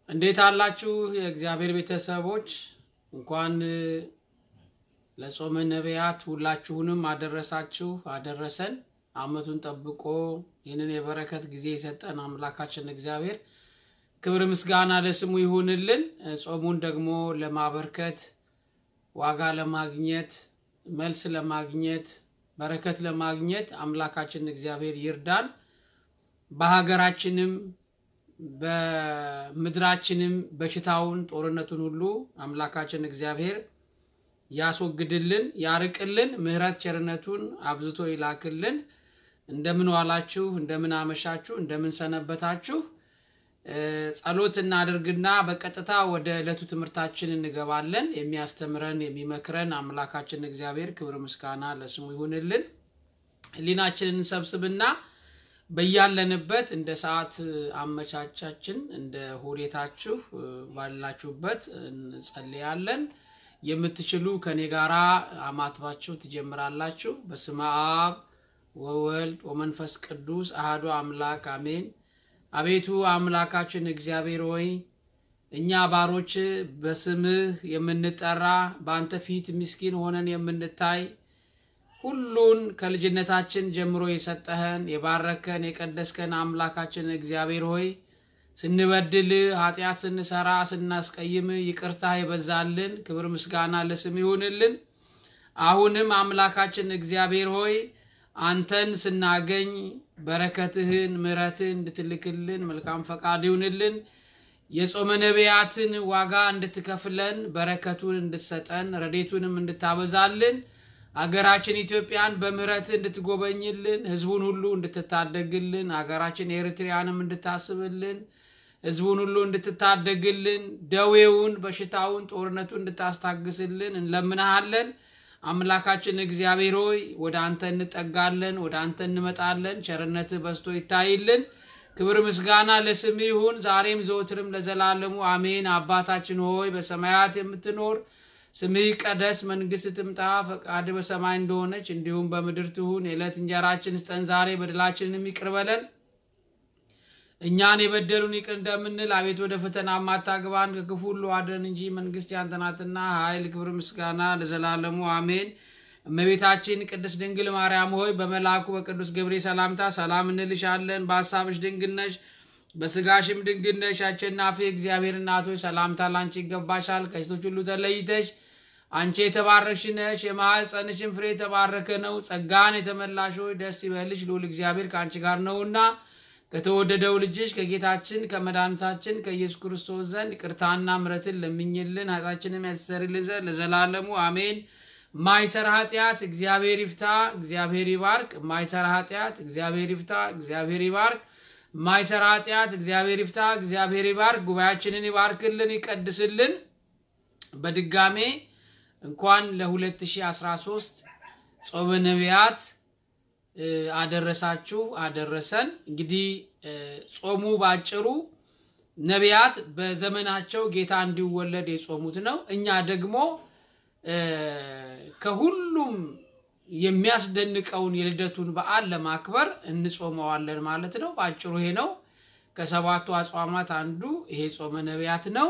እንዴት አላችሁ የእግዚአብሔር ቤተሰቦች? እንኳን ለጾመ ነቢያት ሁላችሁንም አደረሳችሁ አደረሰን። ዓመቱን ጠብቆ ይህንን የበረከት ጊዜ የሰጠን አምላካችን እግዚአብሔር ክብር ምስጋና ለስሙ ይሁንልን። ጾሙን ደግሞ ለማበርከት ዋጋ ለማግኘት መልስ ለማግኘት በረከት ለማግኘት አምላካችን እግዚአብሔር ይርዳን። በሀገራችንም በምድራችንም በሽታውን ጦርነቱን ሁሉ አምላካችን እግዚአብሔር ያስወግድልን፣ ያርቅልን፣ ምሕረት ቸርነቱን አብዝቶ ይላክልን። እንደምን ዋላችሁ? እንደምን አመሻችሁ? እንደምን ሰነበታችሁ? ጸሎት እናድርግና በቀጥታ ወደ ዕለቱ ትምህርታችን እንገባለን። የሚያስተምረን የሚመክረን አምላካችን እግዚአብሔር ክብር ምስጋና ለስሙ ይሁንልን። ሕሊናችንን እንሰብስብና በያለንበት እንደ ሰዓት አመቻቻችን እንደ ሁኔታችሁ ባላችሁበት እንጸልያለን። የምትችሉ ከኔ ጋራ አማትባችሁ ትጀምራላችሁ። በስመ አብ ወወልድ ወመንፈስ ቅዱስ አህዶ አምላክ አሜን። አቤቱ አምላካችን እግዚአብሔር ሆይ እኛ ባሮች በስምህ የምንጠራ በአንተ ፊት ምስኪን ሆነን የምንታይ ሁሉን ከልጅነታችን ጀምሮ የሰጠህን የባረከን የቀደስከን አምላካችን እግዚአብሔር ሆይ ስንበድል ኃጢአት ስንሰራ ስናስቀይም ይቅርታ የበዛልን ክብር ምስጋና ለስም ይሁንልን። አሁንም አምላካችን እግዚአብሔር ሆይ አንተን ስናገኝ በረከትህን ምሕረትህን እንድትልክልን መልካም ፈቃድ ይሁንልን። የጾመ ነቢያትን ዋጋ እንድትከፍለን በረከቱን እንድትሰጠን ረዴቱንም እንድታበዛልን አገራችን ኢትዮጵያን በምሕረት እንድትጎበኝልን ሕዝቡን ሁሉ እንድትታደግልን አገራችን ኤርትሪያንም እንድታስብልን ሕዝቡን ሁሉ እንድትታደግልን ደዌውን፣ በሽታውን፣ ጦርነቱን እንድታስታግስልን እንለምናሃለን። አምላካችን እግዚአብሔር ሆይ ወደ አንተ እንጠጋለን፣ ወደ አንተ እንመጣለን። ቸርነትህ በዝቶ ይታይልን። ክብር ምስጋና ለስም ይሁን ዛሬም ዘወትርም ለዘላለሙ አሜን። አባታችን ሆይ በሰማያት የምትኖር ስምህ ይቀደስ፣ መንግስት ትምጣ፣ ፈቃድ በሰማይ እንደሆነች እንዲሁም በምድር ትሁን። የዕለት እንጀራችን ስጠን ዛሬ፣ በደላችንን ይቅር በለን እኛን የበደሉን ይቅር እንደምንል፣ አቤት ወደ ፈተና ማታግባን ከክፉ ሁሉ አድነን እንጂ መንግስት ያንተ ናትና ኃይል፣ ክብር፣ ምስጋና ለዘላለሙ አሜን። እመቤታችን ቅድስት ድንግል ማርያም ሆይ በመልአኩ በቅዱስ ገብርኤል ሰላምታ ሰላም እንልሻለን። በሀሳብሽ ድንግል ነሽ በስጋሽም ድንግል ነሽ። አሸናፊ እግዚአብሔር እናቶች ሰላምታ ላንቺ ይገባሻል። ከሴቶች ሁሉ ተለይተሽ አንቺ የተባረክሽ ነሽ፣ የማኅፀንሽን ፍሬ የተባረከ ነው። ጸጋን የተመላሽ ሆይ ደስ ይበልሽ፣ ልዑል እግዚአብሔር ከአንቺ ጋር ነውና ከተወደደው ልጅሽ ከጌታችን ከመድኃኒታችን ከኢየሱስ ክርስቶስ ዘንድ ይቅርታና ምሕረትን ለምኝልን ኃጢአታችንም ያስተሰርይልን ዘንድ ለዘላለሙ አሜን። ማይሰራ ኃጢአት እግዚአብሔር ይፍታ፣ እግዚአብሔር ይባርክ። ማይሰራ ኃጢአት እግዚአብሔር ይፍታ፣ እግዚአብሔር ይባርክ። ማይሰራ ኃጢአት እግዚአብሔር ይፍታ፣ እግዚአብሔር ይባርክ። ጉባኤያችንን ይባርክልን፣ ይቀድስልን። በድጋሜ እንኳን ለ2013 ጾመ ነቢያት አደረሳችሁ አደረሰን። እንግዲህ ጾሙ ባጭሩ ነቢያት በዘመናቸው ጌታ እንዲወለድ የጾሙት ነው። እኛ ደግሞ ከሁሉም የሚያስደንቀውን የልደቱን በዓል ለማክበር እንጾመዋለን ማለት ነው። በአጭሩ ይሄ ነው። ከሰባቱ አጽዋማት አንዱ ይሄ ጾመ ነቢያት ነው።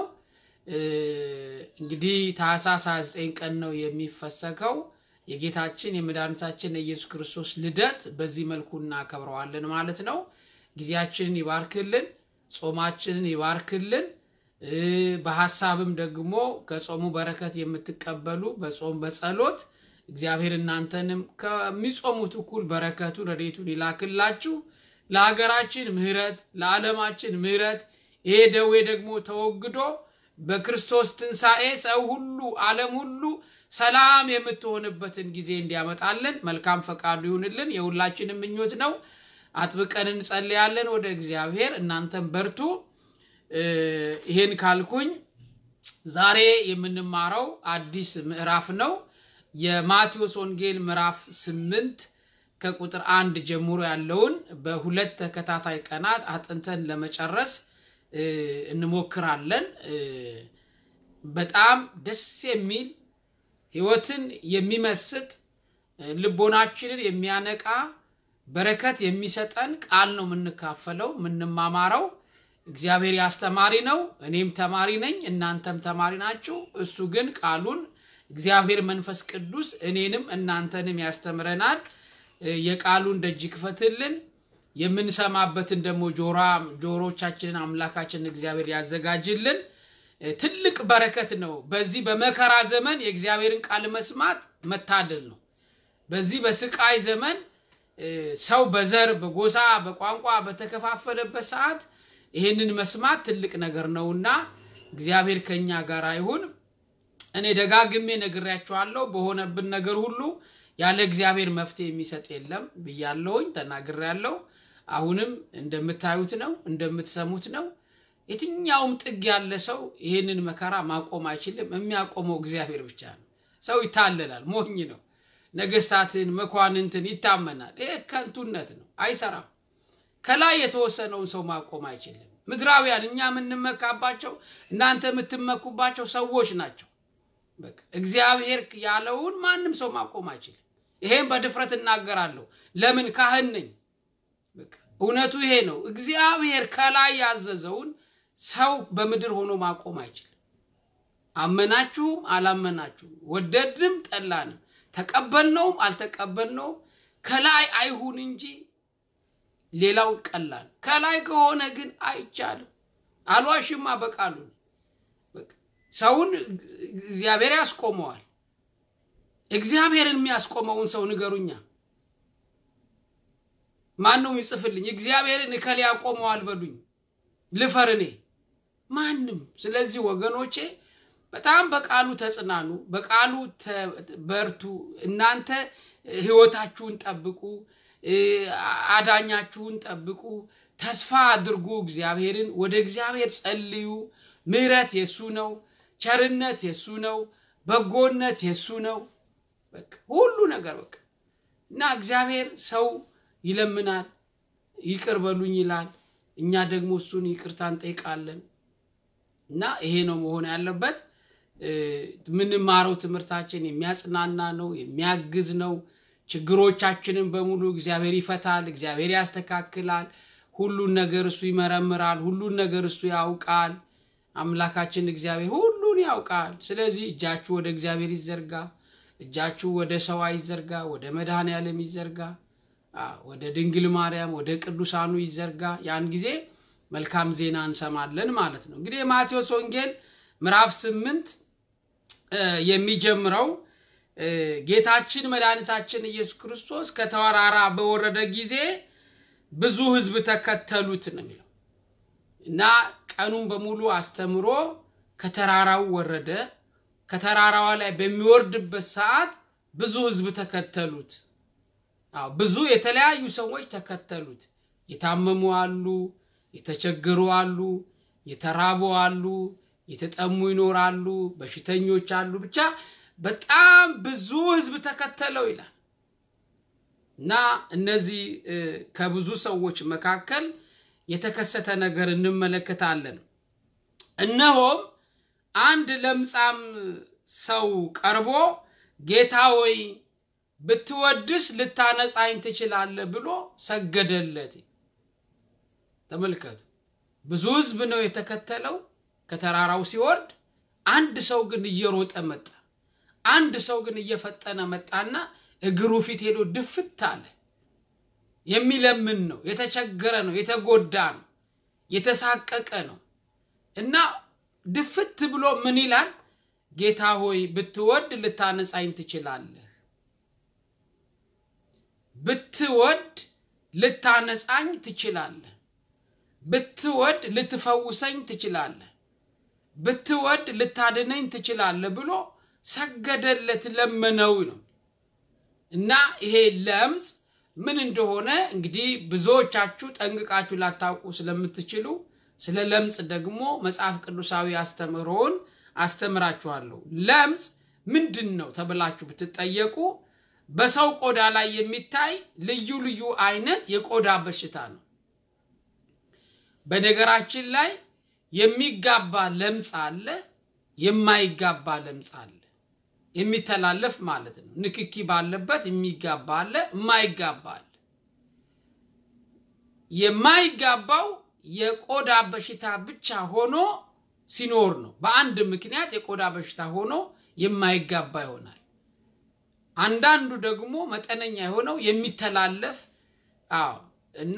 እንግዲህ ታኅሳስ 29 ቀን ነው የሚፈሰከው። የጌታችን የመድኃኒታችን የኢየሱስ ክርስቶስ ልደት በዚህ መልኩ እናከብረዋለን ማለት ነው። ጊዜያችንን ይባርክልን፣ ጾማችንን ይባርክልን። በሀሳብም ደግሞ ከጾሙ በረከት የምትቀበሉ በጾም በጸሎት እግዚአብሔር እናንተንም ከሚጾሙት እኩል በረከቱን ረድኤቱን ይላክላችሁ። ለሀገራችን ምሕረት ለዓለማችን ምሕረት ይሄ ደዌ ደግሞ ተወግዶ በክርስቶስ ትንሣኤ ሰው ሁሉ ዓለም ሁሉ ሰላም የምትሆንበትን ጊዜ እንዲያመጣልን መልካም ፈቃዱ ይሁንልን። የሁላችንም ምኞት ነው። አጥብቀን እንጸልያለን ወደ እግዚአብሔር። እናንተም በርቱ። ይህን ካልኩኝ ዛሬ የምንማረው አዲስ ምዕራፍ ነው። የማቴዎስ ወንጌል ምዕራፍ ስምንት ከቁጥር አንድ ጀምሮ ያለውን በሁለት ተከታታይ ቀናት አጥንተን ለመጨረስ እንሞክራለን። በጣም ደስ የሚል ሕይወትን የሚመስጥ ልቦናችንን የሚያነቃ በረከት የሚሰጠን ቃል ነው የምንካፈለው የምንማማረው። እግዚአብሔር ያስተማሪ ነው። እኔም ተማሪ ነኝ፣ እናንተም ተማሪ ናችሁ። እሱ ግን ቃሉን እግዚአብሔር መንፈስ ቅዱስ እኔንም እናንተንም ያስተምረናል። የቃሉን ደጅ ክፈትልን። የምንሰማበትን ደግሞ ጆሮቻችንን አምላካችን እግዚአብሔር ያዘጋጅልን። ትልቅ በረከት ነው። በዚህ በመከራ ዘመን የእግዚአብሔርን ቃል መስማት መታደል ነው። በዚህ በስቃይ ዘመን ሰው በዘር በጎሳ በቋንቋ በተከፋፈለበት ሰዓት ይህንን መስማት ትልቅ ነገር ነውና እግዚአብሔር ከኛ ጋር አይሁን። እኔ ደጋግሜ ነግሬያቸዋለሁ። በሆነብን ነገር ሁሉ ያለ እግዚአብሔር መፍትሄ የሚሰጥ የለም ብያለሁኝ፣ ተናግሬያለሁ። አሁንም እንደምታዩት ነው፣ እንደምትሰሙት ነው። የትኛውም ጥግ ያለ ሰው ይህንን መከራ ማቆም አይችልም። የሚያቆመው እግዚአብሔር ብቻ ነው። ሰው ይታለላል፣ ሞኝ ነው። ነገስታትን መኳንንትን ይታመናል። ይህ ከንቱነት ነው፣ አይሰራም። ከላይ የተወሰነውን ሰው ማቆም አይችልም። ምድራውያን እኛ የምንመካባቸው እናንተ የምትመኩባቸው ሰዎች ናቸው። እግዚአብሔር ያለውን ማንም ሰው ማቆም አይችልም። ይሄን በድፍረት እናገራለሁ። ለምን ካህን ነኝ። እውነቱ ይሄ ነው። እግዚአብሔር ከላይ ያዘዘውን ሰው በምድር ሆኖ ማቆም አይችልም። አመናችሁም አላመናችሁም፣ ወደድንም ጠላንም፣ ተቀበልነውም አልተቀበልነውም ከላይ አይሁን እንጂ ሌላው ቀላል። ከላይ ከሆነ ግን አይቻልም። አልዋሽማ በቃሉ ሰውን እግዚአብሔር ያስቆመዋል። እግዚአብሔርን የሚያስቆመውን ሰው ንገሩኛ። ማን ነው የሚጽፍልኝ? እግዚአብሔርን እከሌ ያቆመዋል በሉኝ። ልፈር እኔ ማንም። ስለዚህ ወገኖቼ በጣም በቃሉ ተጽናኑ፣ በቃሉ በርቱ። እናንተ ህይወታችሁን ጠብቁ፣ አዳኛችሁን ጠብቁ፣ ተስፋ አድርጉ። እግዚአብሔርን ወደ እግዚአብሔር ጸልዩ። ምሕረት የሱ ነው። ቸርነት የሱ ነው። በጎነት የሱ ነው። በቃ ሁሉ ነገር በቃ እና እግዚአብሔር ሰው ይለምናል፣ ይቅር በሉኝ ይላል። እኛ ደግሞ እሱን ይቅርታ እንጠይቃለን። እና ይሄ ነው መሆን ያለበት። የምንማረው ትምህርታችን የሚያጽናና ነው፣ የሚያግዝ ነው። ችግሮቻችንን በሙሉ እግዚአብሔር ይፈታል፣ እግዚአብሔር ያስተካክላል። ሁሉን ነገር እሱ ይመረምራል፣ ሁሉን ነገር እሱ ያውቃል። አምላካችን እግዚአብሔር ሁሉን ያውቃል። ስለዚህ እጃችሁ ወደ እግዚአብሔር ይዘርጋ፣ እጃችሁ ወደ ሰው አይዘርጋ፣ ወደ መድኃኔ ዓለም ይዘርጋ፣ ወደ ድንግል ማርያም ወደ ቅዱሳኑ ይዘርጋ። ያን ጊዜ መልካም ዜና እንሰማለን ማለት ነው። እንግዲህ የማቴዎስ ወንጌል ምዕራፍ ስምንት የሚጀምረው ጌታችን መድኃኒታችን ኢየሱስ ክርስቶስ ከተራራ በወረደ ጊዜ ብዙ ሕዝብ ተከተሉት ነው የሚለው እና ቀኑን በሙሉ አስተምሮ ከተራራው ወረደ። ከተራራዋ ላይ በሚወርድበት ሰዓት ብዙ ሕዝብ ተከተሉት። አዎ ብዙ የተለያዩ ሰዎች ተከተሉት። የታመሙ አሉ፣ የተቸገሩ አሉ፣ የተራቡ አሉ፣ የተጠሙ ይኖራሉ፣ በሽተኞች አሉ። ብቻ በጣም ብዙ ሕዝብ ተከተለው ይላል እና እነዚህ ከብዙ ሰዎች መካከል የተከሰተ ነገር እንመለከታለን። እነሆም አንድ ለምጻም ሰው ቀርቦ ጌታ ሆይ ብትወድስ ልታነጻኝ ትችላለህ ብሎ ሰገደለት። ተመልከቱ፣ ብዙ ህዝብ ነው የተከተለው ከተራራው ሲወርድ። አንድ ሰው ግን እየሮጠ መጣ። አንድ ሰው ግን እየፈጠነ መጣና እግሩ ፊት ሄዶ ድፍት አለ። የሚለምን ነው፣ የተቸገረ ነው፣ የተጎዳ ነው፣ የተሳቀቀ ነው እና ድፍት ብሎ ምን ይላል? ጌታ ሆይ ብትወድ ልታነጻኝ ትችላለህ፣ ብትወድ ልታነጻኝ ትችላለህ፣ ብትወድ ልትፈውሰኝ ትችላለህ፣ ብትወድ ልታድነኝ ትችላለህ ብሎ ሰገደለት፣ ለመነው ነው እና ይሄ ለምጽ ምን እንደሆነ እንግዲህ ብዙዎቻችሁ ጠንቅቃችሁ ላታውቁ ስለምትችሉ ስለ ለምጽ ደግሞ መጽሐፍ ቅዱሳዊ አስተምህሮውን አስተምራችኋለሁ። ለምጽ ምንድን ነው ተብላችሁ ብትጠየቁ በሰው ቆዳ ላይ የሚታይ ልዩ ልዩ አይነት የቆዳ በሽታ ነው። በነገራችን ላይ የሚጋባ ለምጽ አለ፣ የማይጋባ ለምጽ አለ። የሚተላለፍ ማለት ነው። ንክኪ ባለበት የሚጋባ አለ፣ የማይጋባ አለ። የማይጋባው የቆዳ በሽታ ብቻ ሆኖ ሲኖር ነው። በአንድ ምክንያት የቆዳ በሽታ ሆኖ የማይጋባ ይሆናል። አንዳንዱ ደግሞ መጠነኛ የሆነው የሚተላለፍ አዎ እና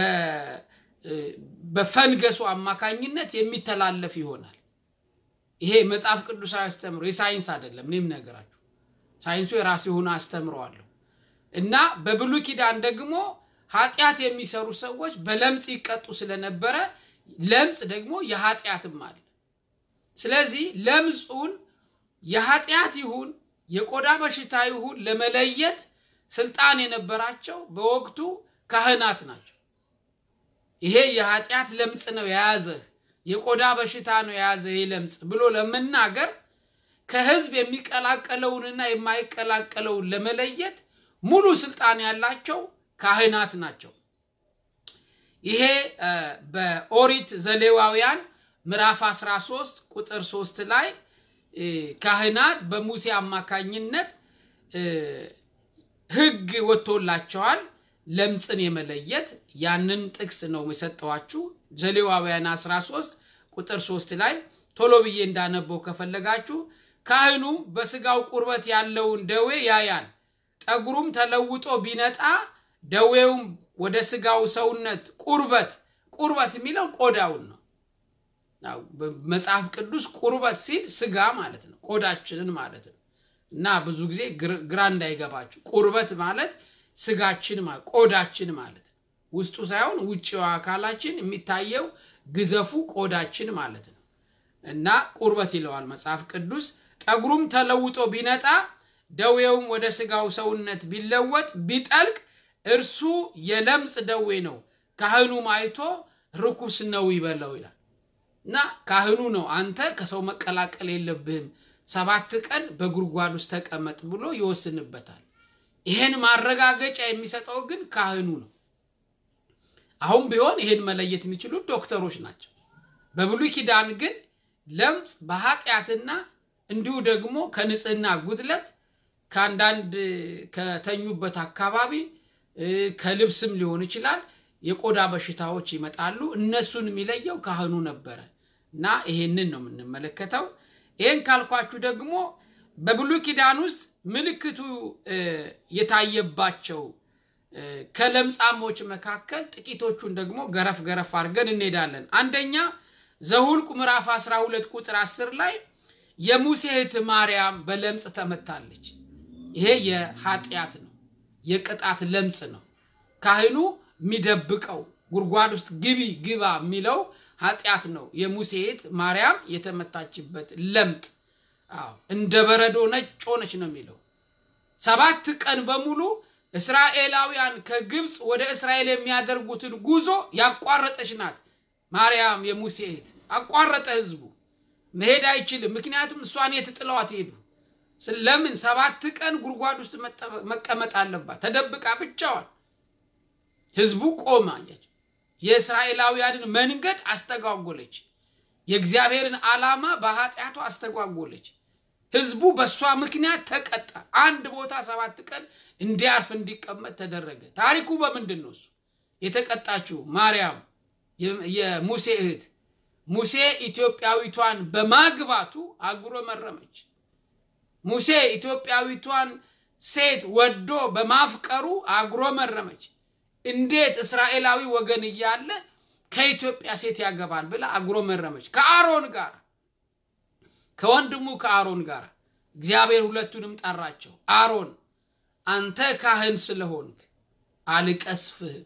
በፈንገሱ አማካኝነት የሚተላለፍ ይሆናል። ይሄ መጽሐፍ ቅዱሳዊ አስተምሮ የሳይንስ አይደለም። እኔም ነገራችሁ ሳይንሱ የራሱ የሆነ አስተምረዋለሁ እና በብሉይ ኪዳን ደግሞ ኃጢአት የሚሰሩ ሰዎች በለምጽ ይቀጡ ስለነበረ ለምጽ ደግሞ የኃጢአትም አለ። ስለዚህ ለምጹን የኃጢአት ይሁን የቆዳ በሽታ ይሁን ለመለየት ስልጣን የነበራቸው በወቅቱ ካህናት ናቸው። ይሄ የኃጢአት ለምጽ ነው የያዘህ፣ የቆዳ በሽታ ነው የያዘህ ይህ ለምጽ ብሎ ለመናገር ከህዝብ የሚቀላቀለውንና የማይቀላቀለውን ለመለየት ሙሉ ስልጣን ያላቸው ካህናት ናቸው። ይሄ በኦሪት ዘሌዋውያን ምዕራፍ 13 ቁጥር 3 ላይ ካህናት በሙሴ አማካኝነት ህግ ወጥቶላቸዋል ለምጽን የመለየት ያንን ጥቅስ ነው የሰጠዋችሁ ዘሌዋውያን 13 ቁጥር 3 ላይ ቶሎ ብዬ እንዳነበው ከፈለጋችሁ ካህኑም በስጋው ቁርበት ያለውን ደዌ ያያል ጠጉሩም ተለውጦ ቢነጣ ደዌውም ወደ ስጋው ሰውነት ቁርበት ቁርበት የሚለው ቆዳውን ነው መጽሐፍ ቅዱስ ቁርበት ሲል ስጋ ማለት ነው ቆዳችንን ማለት ነው እና ብዙ ጊዜ ግራ እንዳይገባችሁ ቁርበት ማለት ስጋችን ቆዳችን ማለት ነው ውስጡ ሳይሆን ውጭው አካላችን የሚታየው ግዘፉ ቆዳችን ማለት ነው እና ቁርበት ይለዋል መጽሐፍ ቅዱስ ጠጉሩም ተለውጦ ቢነጣ ደዌውም ወደ ስጋው ሰውነት ቢለወጥ ቢጠልቅ እርሱ የለምጽ ደዌ ነው ካህኑም አይቶ ርኩስ ነው ይበለው ይላል እና ካህኑ ነው አንተ ከሰው መቀላቀል የለብህም ሰባት ቀን በጉድጓድ ውስጥ ተቀመጥ ብሎ ይወስንበታል ይሄን ማረጋገጫ የሚሰጠው ግን ካህኑ ነው አሁን ቢሆን ይሄን መለየት የሚችሉት ዶክተሮች ናቸው በብሉይ ኪዳን ግን ለምጽ በኃጢአትና እንዲሁ ደግሞ ከንጽህና ጉድለት ከአንዳንድ ከተኙበት አካባቢ ከልብስም ሊሆን ይችላል የቆዳ በሽታዎች ይመጣሉ እነሱን የሚለየው ካህኑ ነበረ እና ይሄንን ነው የምንመለከተው ይህን ካልኳችሁ ደግሞ በብሉይ ኪዳን ውስጥ ምልክቱ የታየባቸው ከለምጻሞች መካከል ጥቂቶቹን ደግሞ ገረፍ ገረፍ አድርገን እንሄዳለን አንደኛ ዘሁልቁ ምዕራፍ 12 ቁጥር 10 ላይ የሙሴ እህት ማርያም በለምጽ ተመታለች ይሄ የኃጢአት ነው የቅጣት ለምጽ ነው ካህኑ የሚደብቀው ጉድጓድ ውስጥ ግቢ ግባ የሚለው ኃጢአት ነው የሙሴ እህት ማርያም የተመታችበት ለምጥ አዎ እንደ በረዶ ነጭ ሆነች ነው የሚለው ሰባት ቀን በሙሉ እስራኤላውያን ከግብፅ ወደ እስራኤል የሚያደርጉትን ጉዞ ያቋረጠች ናት ማርያም የሙሴ እህት አቋረጠ ህዝቡ መሄድ አይችልም ምክንያቱም እሷን የትጥለዋት ሄዱ ለምን ሰባት ቀን ጉድጓድ ውስጥ መቀመጥ አለባት ተደብቃ ብቻዋን ህዝቡ ቆማ የእስራኤላውያንን መንገድ አስተጓጎለች የእግዚአብሔርን ዓላማ በኃጢአቷ አስተጓጎለች ህዝቡ በእሷ ምክንያት ተቀጣ አንድ ቦታ ሰባት ቀን እንዲያርፍ እንዲቀመጥ ተደረገ ታሪኩ በምንድን ነው እሱ የተቀጣችው ማርያም የሙሴ እህት ሙሴ ኢትዮጵያዊቷን በማግባቱ አጉሮ መረመች ሙሴ ኢትዮጵያዊቷን ሴት ወዶ በማፍቀሩ አጉሮ መረመች እንዴት እስራኤላዊ ወገን እያለ ከኢትዮጵያ ሴት ያገባል ብላ አጉሮ መረመች ከአሮን ጋር ከወንድሙ ከአሮን ጋር እግዚአብሔር ሁለቱንም ጠራቸው አሮን አንተ ካህን ስለሆንክ አልቀስፍህም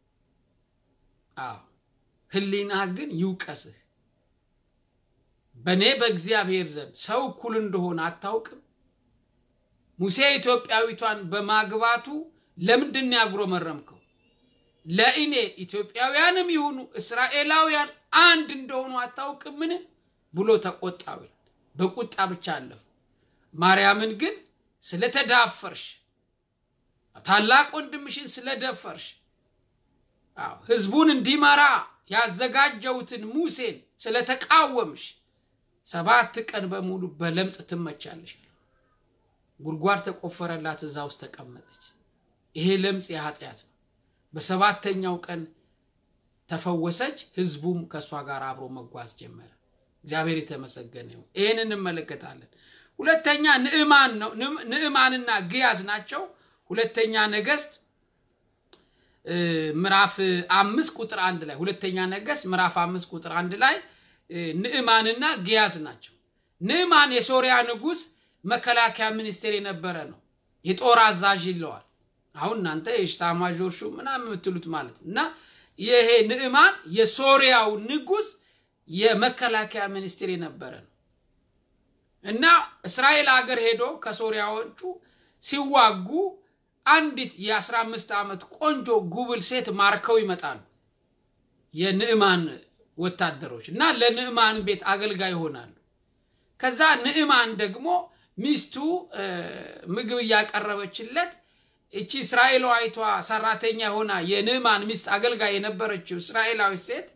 አዎ ህሊና ግን ይውቀስህ በእኔ በእግዚአብሔር ዘንድ ሰው እኩል እንደሆነ አታውቅም ሙሴ ኢትዮጵያዊቷን በማግባቱ ለምንድን ያጉረመረምከው ለእኔ ኢትዮጵያውያንም ይሁኑ እስራኤላውያን አንድ እንደሆኑ አታውቅምን ብሎ ተቆጣው በቁጣ ብቻ አለፉ ማርያምን ግን ስለተዳፈርሽ ታላቅ ወንድምሽን ስለደፈርሽ ህዝቡን እንዲመራ ያዘጋጀውትን ሙሴን ስለተቃወምሽ ሰባት ቀን በሙሉ በለምጽ ትመቻለሽ ጉድጓድ ተቆፈረላት እዛ ውስጥ ተቀመጠች ይሄ ለምጽ የኃጢአት ነው በሰባተኛው ቀን ተፈወሰች። ህዝቡም ከእሷ ጋር አብሮ መጓዝ ጀመረ። እግዚአብሔር የተመሰገነ ይሁን። ይህን እንመለከታለን። ሁለተኛ ንዕማን ነው። ንዕማንና ግያዝ ናቸው። ሁለተኛ ነገስት ምዕራፍ አምስት ቁጥር አንድ ላይ ሁለተኛ ነገስት ምዕራፍ አምስት ቁጥር አንድ ላይ ንዕማንና ግያዝ ናቸው። ንዕማን የሶሪያ ንጉሥ መከላከያ ሚኒስቴር የነበረ ነው። የጦር አዛዥ ይለዋል። አሁን እናንተ የሽታማዦር ሹም ምናምን የምትሉት ማለት ነው። እና ይሄ ንዕማን የሶሪያው ንጉሥ የመከላከያ ሚኒስቴር የነበረ ነው እና እስራኤል ሀገር ሄዶ ከሶሪያዎቹ ሲዋጉ አንዲት የአስራ አምስት ዓመት ቆንጆ ጉብል ሴት ማርከው ይመጣሉ የንዕማን ወታደሮች እና ለንዕማን ቤት አገልጋይ ይሆናሉ። ከዛ ንዕማን ደግሞ ሚስቱ ምግብ እያቀረበችለት እቺ እስራኤላዊቷ ሰራተኛ ሆና የንዕማን ሚስት አገልጋይ የነበረችው እስራኤላዊ ሴት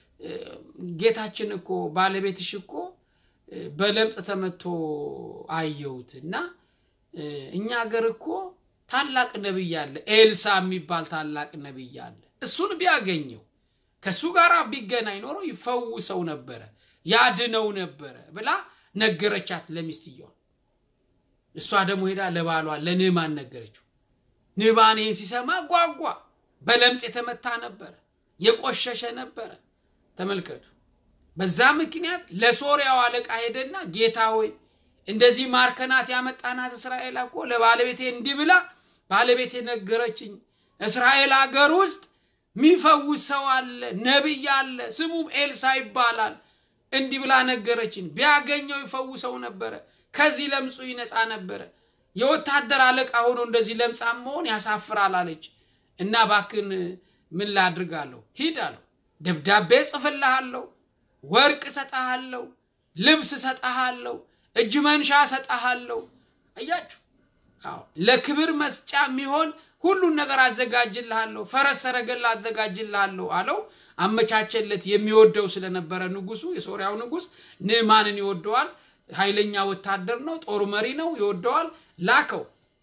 ጌታችን እኮ ባለቤትሽ እኮ በለምጽ ተመቶ አየሁት እና እኛ ሀገር እኮ ታላቅ ነቢይ አለ፣ ኤልሳ የሚባል ታላቅ ነቢይ አለ። እሱን ቢያገኘው ከእሱ ጋር ቢገናኝ ኖሮ ይፈውሰው ነበረ፣ ያድነው ነበረ ብላ ነገረቻት ለሚስትየዋ። እሷ ደግሞ ሄዳ ለባሏ ለንዕማን ነገረችው። ንዕማን ይህን ሲሰማ ጓጓ። በለምጽ የተመታ ነበረ፣ የቆሸሸ ነበረ። ተመልከቱ። በዛ ምክንያት ለሶሪያው አለቃ ሄደና ጌታ ሆይ እንደዚህ ማርከናት ያመጣናት እስራኤል እኮ ለባለቤቴ እንዲህ ብላ ባለቤቴ ነገረችኝ። እስራኤል ሀገር ውስጥ ሚፈውስ ሰው አለ፣ ነቢይ አለ፣ ስሙም ኤልሳ ይባላል። እንዲህ ብላ ነገረችኝ። ቢያገኘው ይፈውሰው ነበረ፣ ከዚህ ለምጹ ይነጻ ነበረ። የወታደር አለቃ ሆኖ እንደዚህ ለምጻም መሆን ያሳፍራል አለች እና ባክን ምን ላድርጋለሁ? ሂድ አለው። ደብዳቤ ጽፍልሃለሁ፣ ወርቅ እሰጠሃለሁ፣ ልብስ እሰጠሃለሁ፣ እጅ መንሻ እሰጠሃለሁ። አያችሁ፣ ለክብር መስጫ የሚሆን ሁሉን ነገር አዘጋጅልሃለሁ፣ ፈረስ ሰረገላ አዘጋጅልሃለሁ አለው። አመቻቸለት። የሚወደው ስለነበረ ንጉሱ፣ የሶሪያው ንጉስ ንዕማንን ይወደዋል። ኃይለኛ ወታደር ነው፣ ጦር መሪ ነው፣ ይወደዋል። ላከው።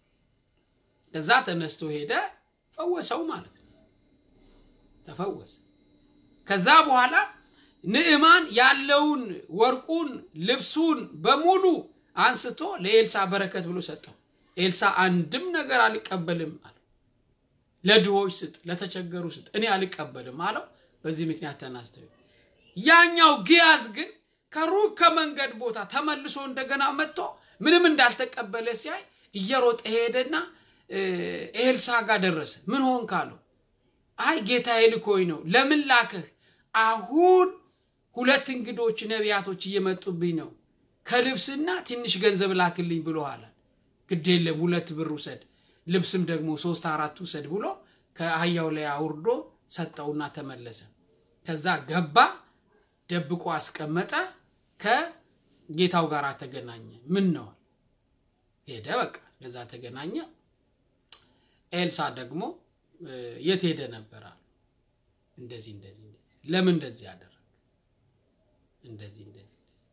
ከዛ ተነስቶ ሄደ፣ ፈወሰው ማለት ነው። ተፈወሰ። ከዛ በኋላ ንዕማን ያለውን ወርቁን፣ ልብሱን በሙሉ አንስቶ ለኤልሳ በረከት ብሎ ሰጠው። ኤልሳ አንድም ነገር አልቀበልም አለው። ለድሆች ስጥ፣ ለተቸገሩ ስጥ፣ እኔ አልቀበልም አለው። በዚህ ምክንያት ተናስተው ያኛው ግያዝ ግን ከሩቅ ከመንገድ ቦታ ተመልሶ እንደገና መጥቶ ምንም እንዳልተቀበለ ሲያይ እየሮጠ ሄደና ኤልሳ ጋር ደረሰ። ምን ሆንክ አለው። አይ ጌታዬ ልኮኝ ነው። ለምን ላክህ? አሁን ሁለት እንግዶች ነቢያቶች እየመጡብኝ ነው። ከልብስና ትንሽ ገንዘብ ላክልኝ ብሎሃል። ግድ የለም ሁለት ብር ውሰድ፣ ልብስም ደግሞ ሶስት አራት ውሰድ ብሎ ከአህያው ላይ አውርዶ ሰጠውና ተመለሰ። ከዛ ገባ፣ ደብቆ አስቀመጠ። ከጌታው ጋር ተገናኘ። ምን ነው ሄደ። በቃ ከዛ ተገናኘ። ኤልሳ ደግሞ የት ሄደ ነበር አሉ። እንደዚህ እንደዚህ ለምን እንደዚህ ያደረግ እንደዚህ እንደዚህ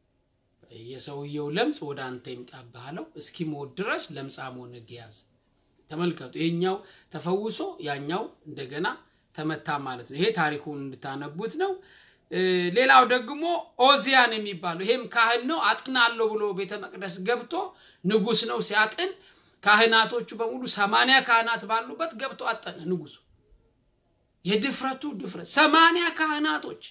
የሰውየው ለምጽ ወደ አንተ ይምጣብህ አለው። እስኪሞት ድረስ ለምጻም ሆነ ግያዝ። ተመልከቱ፣ ይሄኛው ተፈውሶ ያኛው እንደገና ተመታ ማለት ነው። ይሄ ታሪኩን እንድታነቡት ነው። ሌላው ደግሞ ኦዚያን የሚባለው ይሄም ካህን ነው። አጥናለሁ ብሎ ቤተ መቅደስ ገብቶ ንጉስ ነው ሲያጥን ካህናቶቹ በሙሉ ሰማንያ ካህናት ባሉበት ገብቶ አጠነ ንጉሱ። የድፍረቱ ድፍረት ሰማንያ ካህናቶች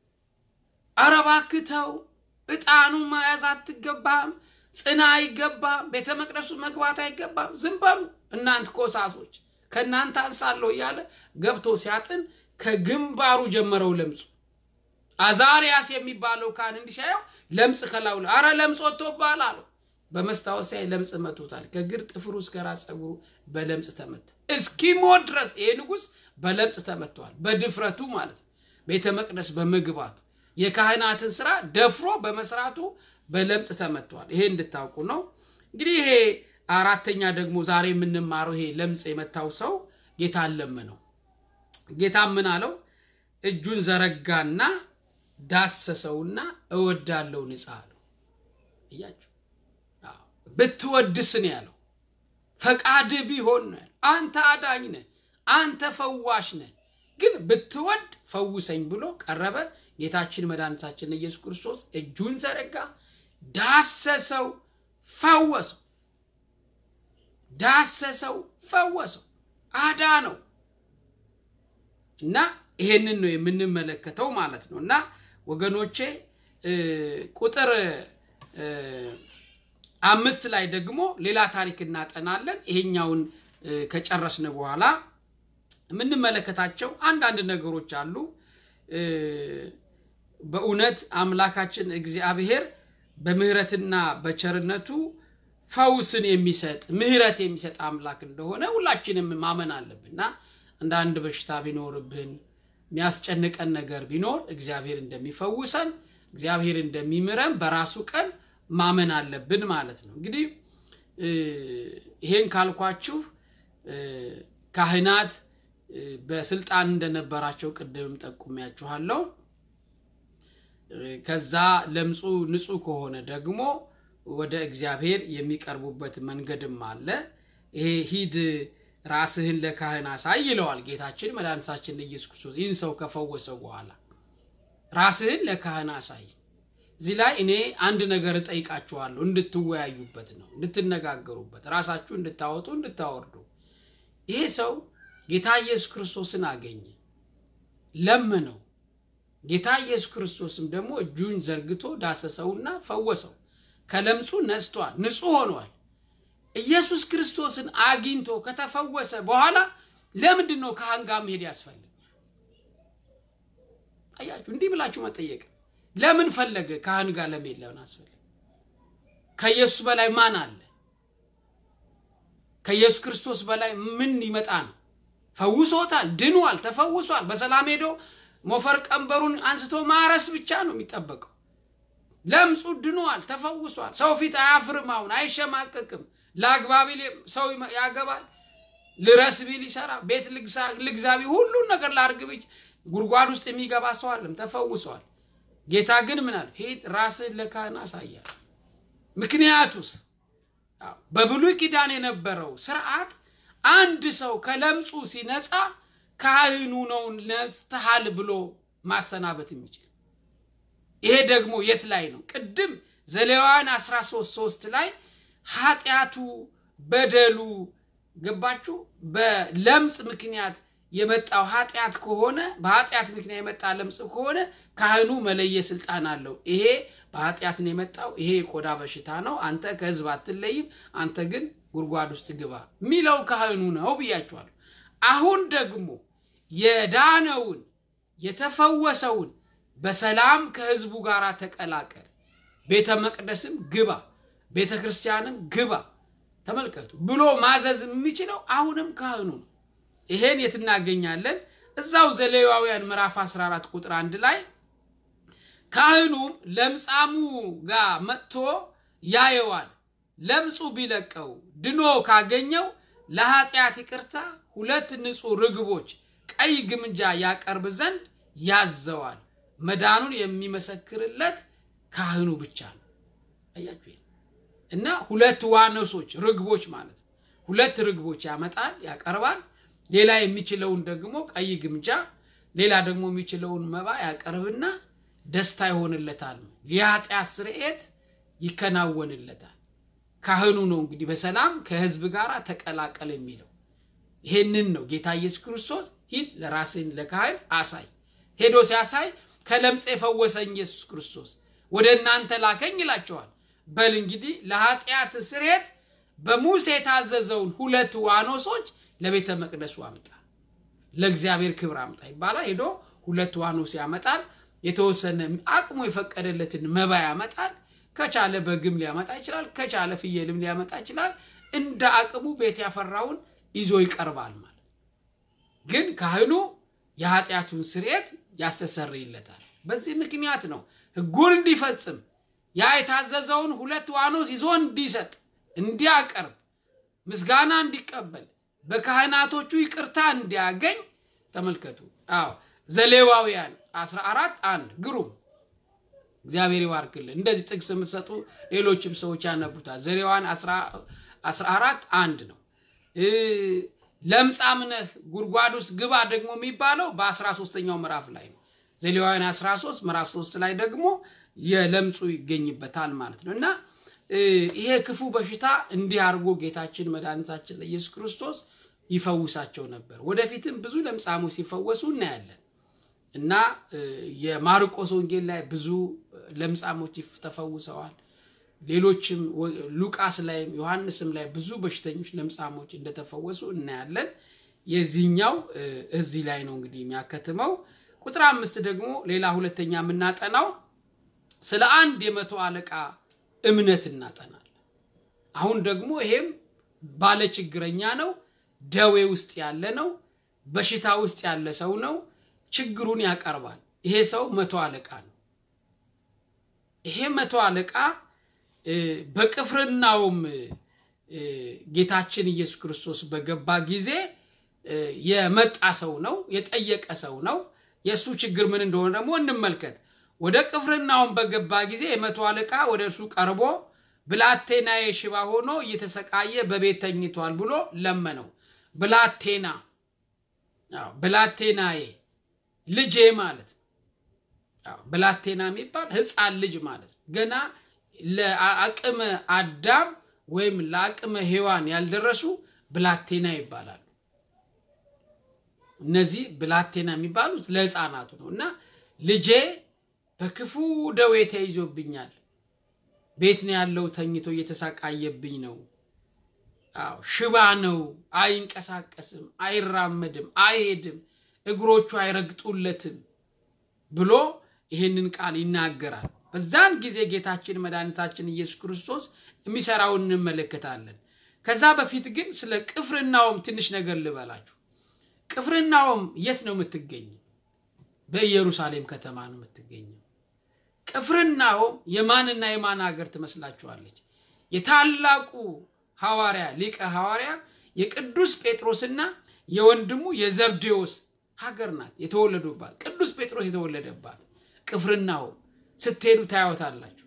ኧረ እባክህ ተው፣ ዕጣኑ መያዝ አትገባም፣ ጽና አይገባም፣ ቤተ መቅደሱ መግባት አይገባም፣ ዝም በሉ እናንት ኮሳሶች፣ ከእናንተ አንሳለሁ እያለ ገብቶ ሲያጥን ከግንባሩ ጀመረው ለምጹ። አዛሪያስ የሚባለው ካህን እንዲህ ሲያየው ለምጽ ከላዩ ላይ አረ ለምጽ ወጥቶብሃል አለው። በመስታወት ሲያይ ለምጽ መቶታል። ከግር ጥፍሩ እስከ ራስ ፀጉሩ በለምጽ ተመታ። እስኪሞት ድረስ ይሄ ንጉሥ በለምጽ ተመትተዋል። በድፍረቱ ማለት ነው። ቤተ መቅደስ በመግባቱ የካህናትን ስራ ደፍሮ በመስራቱ በለምጽ ተመትተዋል። ይሄ እንድታውቁ ነው። እንግዲህ ይሄ አራተኛ ደግሞ ዛሬ የምንማረው ይሄ ለምጽ የመታው ሰው ጌታ ለመነው። ጌታ ምን አለው? እጁን ዘረጋና ዳሰሰውና እወዳለው ንጻ አለው። እያችሁ ብትወድስ ነው ያለው። ፈቃድ ቢሆን ነው ያለው። አንተ አዳኝ ነህ፣ አንተ ፈዋሽ ነህ። ግን ብትወድ ፈውሰኝ ብሎ ቀረበ። ጌታችን መድኃኒታችን ኢየሱስ ክርስቶስ እጁን ዘረጋ፣ ዳሰሰው፣ ፈወሰው። ዳሰሰው፣ ፈወሰው፣ አዳነው። እና ይሄንን ነው የምንመለከተው ማለት ነው። እና ወገኖቼ ቁጥር አምስት ላይ ደግሞ ሌላ ታሪክ እናጠናለን። ይሄኛውን ከጨረስን በኋላ የምንመለከታቸው አንዳንድ ነገሮች አሉ። በእውነት አምላካችን እግዚአብሔር በምህረትና በቸርነቱ ፈውስን የሚሰጥ ምህረት የሚሰጥ አምላክ እንደሆነ ሁላችንም ማመን አለብንና አንዳንድ በሽታ ቢኖርብን የሚያስጨንቀን ነገር ቢኖር እግዚአብሔር እንደሚፈውሰን እግዚአብሔር እንደሚምረን በራሱ ቀን ማመን አለብን ማለት ነው። እንግዲህ ይሄን ካልኳችሁ ካህናት በስልጣን እንደነበራቸው ቅድምም ጠቁሚያችኋለሁ። ከዛ ለምጹ ንጹሕ ከሆነ ደግሞ ወደ እግዚአብሔር የሚቀርቡበት መንገድም አለ። ይሄ ሂድ ራስህን ለካህን አሳይ ይለዋል ጌታችን መድኃኒታችን ኢየሱስ ክርስቶስ ይህን ሰው ከፈወሰው በኋላ ራስህን ለካህን አሳይ። እዚህ ላይ እኔ አንድ ነገር እጠይቃችኋለሁ፣ እንድትወያዩበት ነው፣ እንድትነጋገሩበት፣ ራሳችሁ እንድታወጡ እንድታወርዱ። ይሄ ሰው ጌታ ኢየሱስ ክርስቶስን አገኘ፣ ለምነው። ጌታ ኢየሱስ ክርስቶስም ደግሞ እጁን ዘርግቶ ዳሰሰውና ፈወሰው። ከለምጹ ነጽቷል፣ ንጹሕ ሆኗል። ኢየሱስ ክርስቶስን አግኝቶ ከተፈወሰ በኋላ ለምንድን ነው ካህን ጋር መሄድ ያስፈልግ? አያችሁ፣ እንዲህ ብላችሁ መጠየቅ ለምን ፈለገ? ካህን ጋር ለመሄድ ለምን አስፈለገ? ከኢየሱስ በላይ ማን አለ? ከኢየሱስ ክርስቶስ በላይ ምን ይመጣ ነው? ፈውሶታል፣ ድኗል፣ ተፈውሷል። በሰላም ሄዶ ሞፈር ቀንበሩን አንስቶ ማረስ ብቻ ነው የሚጠበቀው። ለምጹ ድኗል፣ ተፈውሷል። ሰው ፊት አያፍርም፣ አሁን አይሸማቀቅም። ለአግባ ቢል ሰው ያገባል፣ ልረስ ቢል ይሰራ፣ ቤት ልግዛ ቢል ሁሉን ነገር ላርግ ቢል ጉድጓድ ውስጥ የሚገባ ሰው አለም፣ ተፈውሷል። ጌታ ግን ምን አለ? ሂድ ራስህን ለካህን አሳያል። ምክንያቱስ በብሉይ ኪዳን የነበረው ስርዓት አንድ ሰው ከለምጹ ሲነጻ ካህኑ ነው ነጽተሃል ብሎ ማሰናበት የሚችል ይሄ ደግሞ የት ላይ ነው? ቅድም ዘሌዋውያን 13 ሶስት ላይ ኃጢአቱ በደሉ ገባችሁ በለምጽ ምክንያት የመጣው ኃጢአት ከሆነ በኃጢአት ምክንያት የመጣ ለምጽ ከሆነ ካህኑ መለየ ስልጣን አለው። ይሄ በኃጢአት ነው የመጣው፣ ይሄ የቆዳ በሽታ ነው፣ አንተ ከህዝብ አትለይም፣ አንተ ግን ጉድጓድ ውስጥ ግባ የሚለው ካህኑ ነው ብያችኋለሁ። አሁን ደግሞ የዳነውን የተፈወሰውን በሰላም ከህዝቡ ጋር ተቀላቀል፣ ቤተ መቅደስም ግባ፣ ቤተ ክርስቲያንም ግባ፣ ተመልከቱ ብሎ ማዘዝ የሚችለው አሁንም ካህኑ ነው። ይሄን የት እናገኛለን? እዛው ዘሌዋውያን ምዕራፍ 14 ቁጥር አንድ ላይ ካህኑም ለምጻሙ ጋር መጥቶ ያየዋል። ለምጹ ቢለቀው ድኖ ካገኘው ለኃጢአት ይቅርታ ሁለት ንጹሕ ርግቦች ቀይ ግምጃ ያቀርብ ዘንድ ያዘዋል። መዳኑን የሚመሰክርለት ካህኑ ብቻ ነው። አያችሁ እና ሁለት ዋኖሶች ርግቦች ማለት ነው። ሁለት ርግቦች ያመጣል፣ ያቀርባል። ሌላ የሚችለውን ደግሞ ቀይ ግምጃ፣ ሌላ ደግሞ የሚችለውን መባ ያቀርብና ደስታ ይሆንለታል። የኃጢአት ስርየት ይከናወንለታል። ካህኑ ነው እንግዲህ በሰላም ከህዝብ ጋር ተቀላቀል የሚለው ይሄንን ነው። ጌታ ኢየሱስ ክርስቶስ ሂድ ለራስህን ለካህን አሳይ። ሄዶ ሲያሳይ ከለምጽ የፈወሰኝ ኢየሱስ ክርስቶስ ወደ እናንተ ላከኝ ይላቸዋል። በል እንግዲህ ለኃጢአት ስርየት በሙሴ የታዘዘውን ሁለት ዋኖሶች ለቤተ መቅደሱ አምጣ፣ ለእግዚአብሔር ክብር አምጣ ይባላል። ሄዶ ሁለት ዋኖስ ያመጣል። የተወሰነ አቅሙ የፈቀደለትን መባ ያመጣል። ከቻለ በግም ሊያመጣ ይችላል። ከቻለ ፍየልም ሊያመጣ ይችላል። እንደ አቅሙ ቤት ያፈራውን ይዞ ይቀርባል ማለት ግን ካህኑ የኃጢአቱን ስርየት ያስተሰርይለታል። በዚህ ምክንያት ነው ሕጉን እንዲፈጽም ያ የታዘዘውን ሁለት ዋኖስ ይዞ እንዲሰጥ እንዲያቀርብ ምስጋና እንዲቀበል በካህናቶቹ ይቅርታ እንዲያገኝ ተመልከቱ። አዎ ዘሌዋውያን 14 አንድ ግሩም እግዚአብሔር ይባርክልን። እንደዚህ ጥቅስ የምትሰጡ ሌሎችም ሰዎች ያነቡታል። ዘሌዋውያን 14 አንድ ነው። ለምጻም ነህ ጉድጓድ ውስጥ ግባ ደግሞ የሚባለው በአስራ ሶስተኛው ምዕራፍ ላይ ነው። ዘሌዋውያን 13 ምዕራፍ 3 ላይ ደግሞ የለምጹ ይገኝበታል ማለት ነው እና ይሄ ክፉ በሽታ እንዲህ አድርጎ ጌታችን መድኃኒታችን ለኢየሱስ ክርስቶስ ይፈውሳቸው ነበር። ወደፊትም ብዙ ለምጻሞች ሲፈወሱ እናያለን እና የማርቆስ ወንጌል ላይ ብዙ ለምጻሞች ተፈውሰዋል። ሌሎችም ሉቃስ ላይም ዮሐንስም ላይ ብዙ በሽተኞች ለምጻሞች እንደተፈወሱ እናያለን። የዚህኛው እዚህ ላይ ነው እንግዲህ የሚያከትመው። ቁጥር አምስት ደግሞ ሌላ ሁለተኛ የምናጠናው ስለ አንድ የመቶ አለቃ እምነት እናጠናለን። አሁን ደግሞ ይሄም ባለ ችግረኛ ነው፣ ደዌ ውስጥ ያለ ነው፣ በሽታ ውስጥ ያለ ሰው ነው። ችግሩን ያቀርባል። ይሄ ሰው መቶ አለቃ ነው። ይሄ መቶ አለቃ በቅፍርናውም ጌታችን ኢየሱስ ክርስቶስ በገባ ጊዜ የመጣ ሰው ነው፣ የጠየቀ ሰው ነው። የእሱ ችግር ምን እንደሆነ ደግሞ እንመልከት። ወደ ቅፍርናውን በገባ ጊዜ የመቶ አለቃ ወደ እርሱ ቀርቦ ብላቴናዬ ሽባ ሆኖ እየተሰቃየ በቤት ተኝቷል ብሎ ለመነው። ብላቴና ብላቴናዬ ልጄ ማለት ነው። ብላቴና የሚባል ሕፃን ልጅ ማለት ነው። ገና ለአቅመ አዳም ወይም ለአቅመ ሔዋን ያልደረሱ ብላቴና ይባላሉ። እነዚህ ብላቴና የሚባሉት ለሕፃናቱ ነው እና ልጄ በክፉ ደዌ ተይዞብኛል፣ ቤት ነው ያለው፣ ተኝቶ እየተሳቃየብኝ ነው። አዎ ሽባ ነው፣ አይንቀሳቀስም፣ አይራመድም፣ አይሄድም፣ እግሮቹ አይረግጡለትም ብሎ ይህንን ቃል ይናገራል። በዛን ጊዜ ጌታችን መድኃኒታችን ኢየሱስ ክርስቶስ የሚሰራውን እንመለከታለን። ከዛ በፊት ግን ስለ ቅፍርናውም ትንሽ ነገር ልበላችሁ። ቅፍርናውም የት ነው የምትገኘው? በኢየሩሳሌም ከተማ ነው የምትገኘው። ቅፍርናውም የማንና የማን ሀገር ትመስላችኋለች? የታላቁ ሐዋርያ ሊቀ ሐዋርያ የቅዱስ ጴጥሮስና የወንድሙ የዘብዴዎስ ሀገር ናት የተወለዱባት። ቅዱስ ጴጥሮስ የተወለደባት ቅፍርናውም ስትሄዱ ታያወታላችሁ።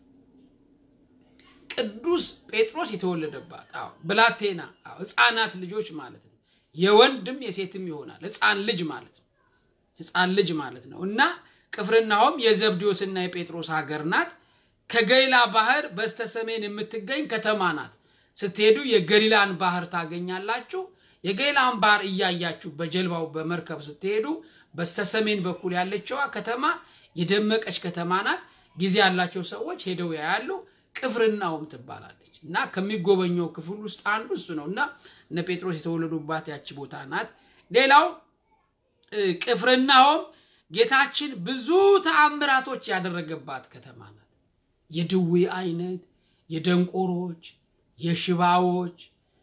ቅዱስ ጴጥሮስ የተወለደባት አዎ፣ ብላቴና አዎ፣ ሕፃናት ልጆች ማለት ነው። የወንድም የሴትም ይሆናል። ሕፃን ልጅ ማለት ነው። ሕፃን ልጅ ማለት ነው እና ቅፍርናሆም የዘብዴዎስና የጴጥሮስ ሀገር ናት። ከገሊላ ባህር በስተሰሜን የምትገኝ ከተማ ናት። ስትሄዱ የገሊላን ባህር ታገኛላችሁ። የገሊላን ባህር እያያችሁ በጀልባው በመርከብ ስትሄዱ በስተሰሜን በኩል ያለችዋ ከተማ የደመቀች ከተማ ናት። ጊዜ ያላቸው ሰዎች ሄደው ያያሉ። ቅፍርናሆም ትባላለች እና ከሚጎበኘው ክፍል ውስጥ አንዱ እሱ ነው እና እነ ጴጥሮስ የተወለዱባት ያቺ ቦታ ናት። ሌላው ቅፍርናሆም ጌታችን ብዙ ተአምራቶች ያደረገባት ከተማ ናት። የድዌ አይነት፣ የደንቆሮች፣ የሽባዎች፣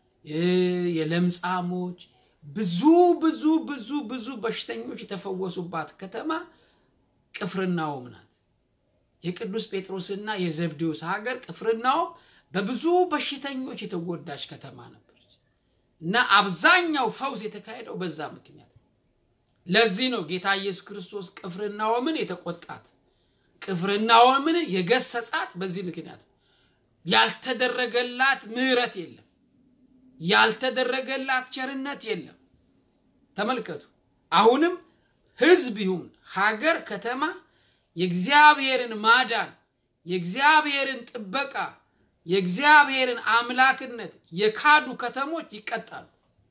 የለምጻሞች ብዙ ብዙ ብዙ ብዙ በሽተኞች የተፈወሱባት ከተማ ቅፍርናሆም ናት። የቅዱስ ጴጥሮስና የዘብዴዎስ ሀገር ቅፍርናሆም በብዙ በሽተኞች የተጎዳች ከተማ ነበረች እና አብዛኛው ፈውስ የተካሄደው በዛ ምክንያት ለዚህ ነው ጌታ ኢየሱስ ክርስቶስ ቅፍርናሆምን የተቆጣት፣ ቅፍርናሆምን የገሰጻት በዚህ ምክንያት ያልተደረገላት ምሕረት የለም፣ ያልተደረገላት ቸርነት የለም። ተመልከቱ። አሁንም ሕዝብ ይሁን ሀገር፣ ከተማ የእግዚአብሔርን ማዳን የእግዚአብሔርን ጥበቃ የእግዚአብሔርን አምላክነት የካዱ ከተሞች ይቀጣሉ፣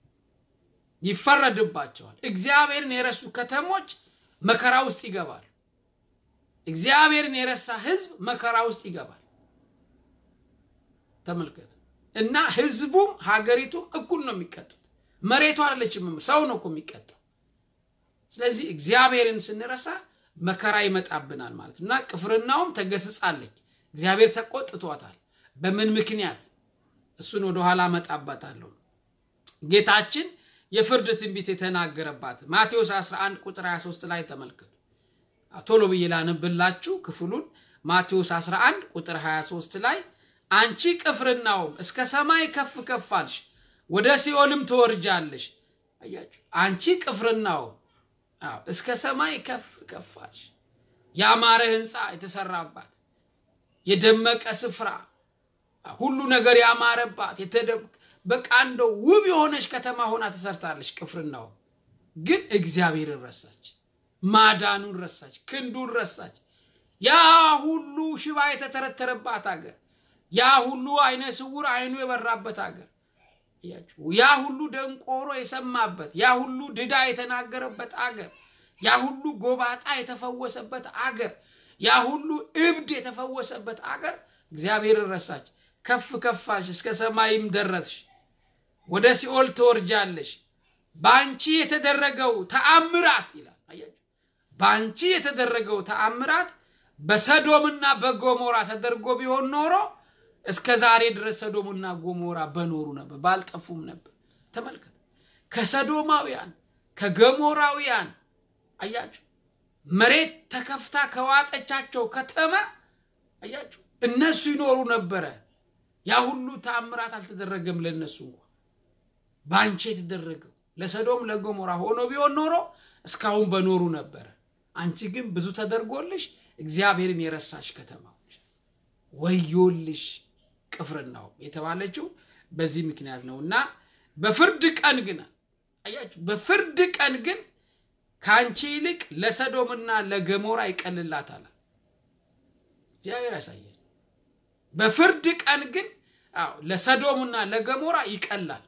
ይፈረድባቸዋል። እግዚአብሔርን የረሱ ከተሞች መከራ ውስጥ ይገባል። እግዚአብሔርን የረሳ ሕዝብ መከራ ውስጥ ይገባል። ተመልከቱ እና ሕዝቡም ሀገሪቱም እኩል ነው የሚቀጡት። መሬቱ አይደለችም፣ ሰው ነው እኮ የሚቀጣው። ስለዚህ እግዚአብሔርን ስንረሳ መከራ ይመጣብናል ማለት እና ቅፍርናውም ተገስጻለች። እግዚአብሔር ተቆጥቷታል። በምን ምክንያት? እሱን ወደኋላ እመጣበታለሁ። ጌታችን የፍርድ ትንቢት የተናገረባት ማቴዎስ 11 ቁጥር 23 ላይ ተመልከቱ። ቶሎ ብዬ ላነብላችሁ ክፍሉን። ማቴዎስ 11 ቁጥር 23 ላይ አንቺ ቅፍርናውም እስከ ሰማይ ከፍ ከፍ አልሽ፣ ወደ ሲኦልም ትወርጃለሽ። አያችሁ፣ አንቺ ቅፍርናውም እስከ ሰማይ ከፍ ከፍ አልሽ። ያማረ ሕንፃ የተሰራባት የደመቀ ስፍራ ሁሉ ነገር ያማረባት በቃ እንደው ውብ የሆነች ከተማ ሆና ተሰርታለች። ቅፍርናሆም ግን እግዚአብሔርን ረሳች፣ ማዳኑን ረሳች፣ ክንዱን ረሳች። ያ ሁሉ ሽባ የተተረተረባት አገር፣ ያ ሁሉ አይነ ስውር አይኑ የበራበት አገር፣ ያ ሁሉ ደንቆሮ የሰማበት፣ ያ ሁሉ ድዳ የተናገረበት አገር፣ ያ ሁሉ ጎባጣ የተፈወሰበት አገር፣ ያ ሁሉ እብድ የተፈወሰበት አገር እግዚአብሔርን ረሳች። ከፍ ከፍ አልሽ፣ እስከ ሰማይም ደረስሽ፣ ወደ ሲኦል ትወርጃለሽ። በአንቺ የተደረገው ተአምራት ይላል። አያችሁ፣ በአንቺ የተደረገው ተአምራት በሰዶምና በጎሞራ ተደርጎ ቢሆን ኖሮ እስከ ዛሬ ድረስ ሰዶምና ጎሞራ በኖሩ ነበር፣ ባልጠፉም ነበር። ተመልከት፣ ከሰዶማውያን ከገሞራውያን አያችሁ፣ መሬት ተከፍታ ከዋጠቻቸው ከተማ አያችሁ፣ እነሱ ይኖሩ ነበረ። ያ ሁሉ ተአምራት አልተደረገም ለእነሱ እንኳ በአንቺ የተደረገው ለሰዶም ለገሞራ ሆኖ ቢሆን ኖሮ እስካሁን በኖሩ ነበረ። አንቺ ግን ብዙ ተደርጎልሽ እግዚአብሔርን የረሳሽ ከተማዎች ወዮልሽ። ቅፍርናሆም የተባለችው በዚህ ምክንያት ነው እና በፍርድ ቀን ግን አያችሁ፣ በፍርድ ቀን ግን ከአንቺ ይልቅ ለሰዶምና ለገሞራ ይቀልላታል። እግዚአብሔር ያሳየን። በፍርድ ቀን ግን አዎ ለሰዶምና ለገሞራ ይቀላል።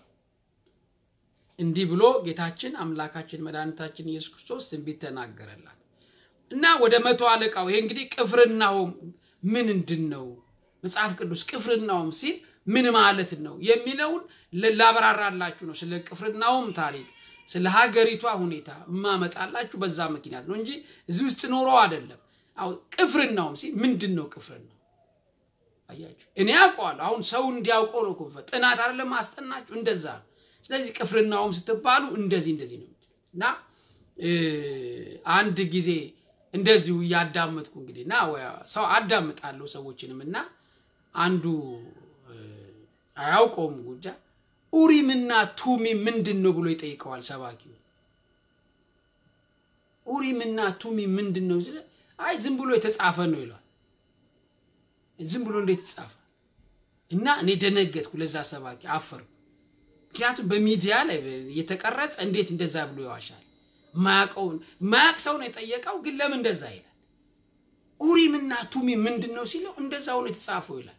እንዲህ ብሎ ጌታችን አምላካችን መድኃኒታችን ኢየሱስ ክርስቶስ ትንቢት ተናገረላት እና ወደ መቶ አለቃው ይሄ እንግዲህ ቅፍርናሆም ምንድን ነው መጽሐፍ ቅዱስ ቅፍርናሆም ሲል ምን ማለት ነው የሚለውን ላብራራላችሁ ነው። ስለ ቅፍርናሆም ታሪክ ስለ ሀገሪቷ ሁኔታ እማመጣላችሁ በዛ ምክንያት ነው እንጂ እዚህ ውስጥ ኖሮ አይደለም። አሁን ቅፍርናሆም ሲል ምንድን ነው ቅፍርናሆም? አያችሁ እኔ ያውቀዋለሁ። አሁን ሰው እንዲያውቀው ነው ኮንፈ ጥናት አይደለም ማስጠናችሁ እንደዛ ነው። ስለዚህ ቅፍርናሆም ስትባሉ እንደዚህ እንደዚህ ነው እና አንድ ጊዜ እንደዚሁ እያዳመጥኩ እንግዲህ እና ሰው አዳምጣለሁ ሰዎችንም እና አንዱ አያውቀውም ጉዳይ ኡሪምና ቱሚም ምንድን ነው ብሎ ይጠይቀዋል ሰባኪው። ኡሪምና ቱሚም ምንድን ነው ሲል አይ ዝም ብሎ የተጻፈ ነው ይሏል። ዝም ብሎ እንዴት ተጻፈ? እና እኔ ደነገጥኩ። ለዛ ሰባኪ አፈርኩ። ምክንያቱም በሚዲያ ላይ የተቀረጸ እንዴት እንደዛ ብሎ ይዋሻል? ማያውቀውን ማያውቅ ሰው ነው የጠየቀው፣ ግን ለምን እንደዛ ይላል? ኡሪምና ቱሚም ምንድን ነው ሲለው እንደዛ ሆኖ የተጻፈው ይላል።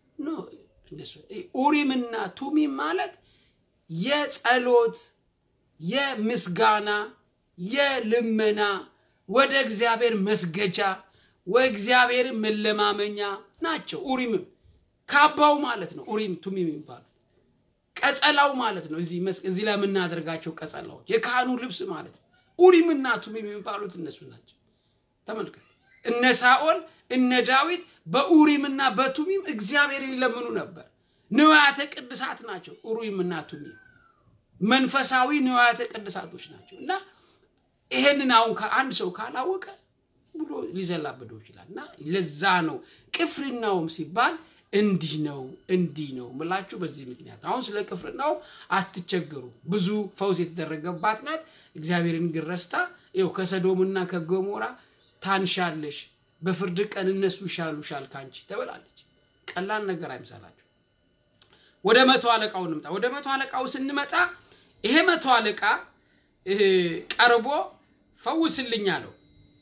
ኡሪምና ቱሚም ማለት የጸሎት የምስጋና የልመና ወደ እግዚአብሔር መስገጃ ወእግዚአብሔርን መለማመኛ ናቸው። ኡሪምም ካባው ማለት ነው። ኡሪም ቱሚም የሚባሉት ቀጸላው ማለት ነው። እዚህ ላይ የምናደርጋቸው ቀጸላዎች የካህኑ ልብስ ማለት ነው። ኡሪምና ቱሚም የሚባሉት እነሱ ናቸው። ተመልከት። እነ ሳኦል እነ ዳዊት በኡሪምና በቱሚም እግዚአብሔርን ይለምኑ ነበር። ንዋያተ ቅድሳት ናቸው። ኡሪምና ቱሚም መንፈሳዊ ንዋያተ ቅድሳቶች ናቸው እና ይሄንን አሁን አንድ ሰው ካላወቀ ብሎ ሊዘላብደው ይችላል እና ለዛ ነው ቅፍርናሆም ሲባል እንዲህ ነው እንዲህ ነው ምላችሁ በዚህ ምክንያት አሁን ስለ ቅፍርናሆም አትቸገሩ። ብዙ ፈውስ የተደረገባት ናት። እግዚአብሔርን ግን ረስታ ይኸው ከሰዶምና ከገሞራ ታንሻለሽ፣ በፍርድ ቀን እነሱ ይሻሉሻል ካንቺ ተብላለች። ቀላል ነገር አይምሰላችሁ። ወደ መቶ አለቃው እንምጣ። ወደ መቶ አለቃው ስንመጣ ይሄ መቶ አለቃ ቀርቦ ፈውስልኝ አለው።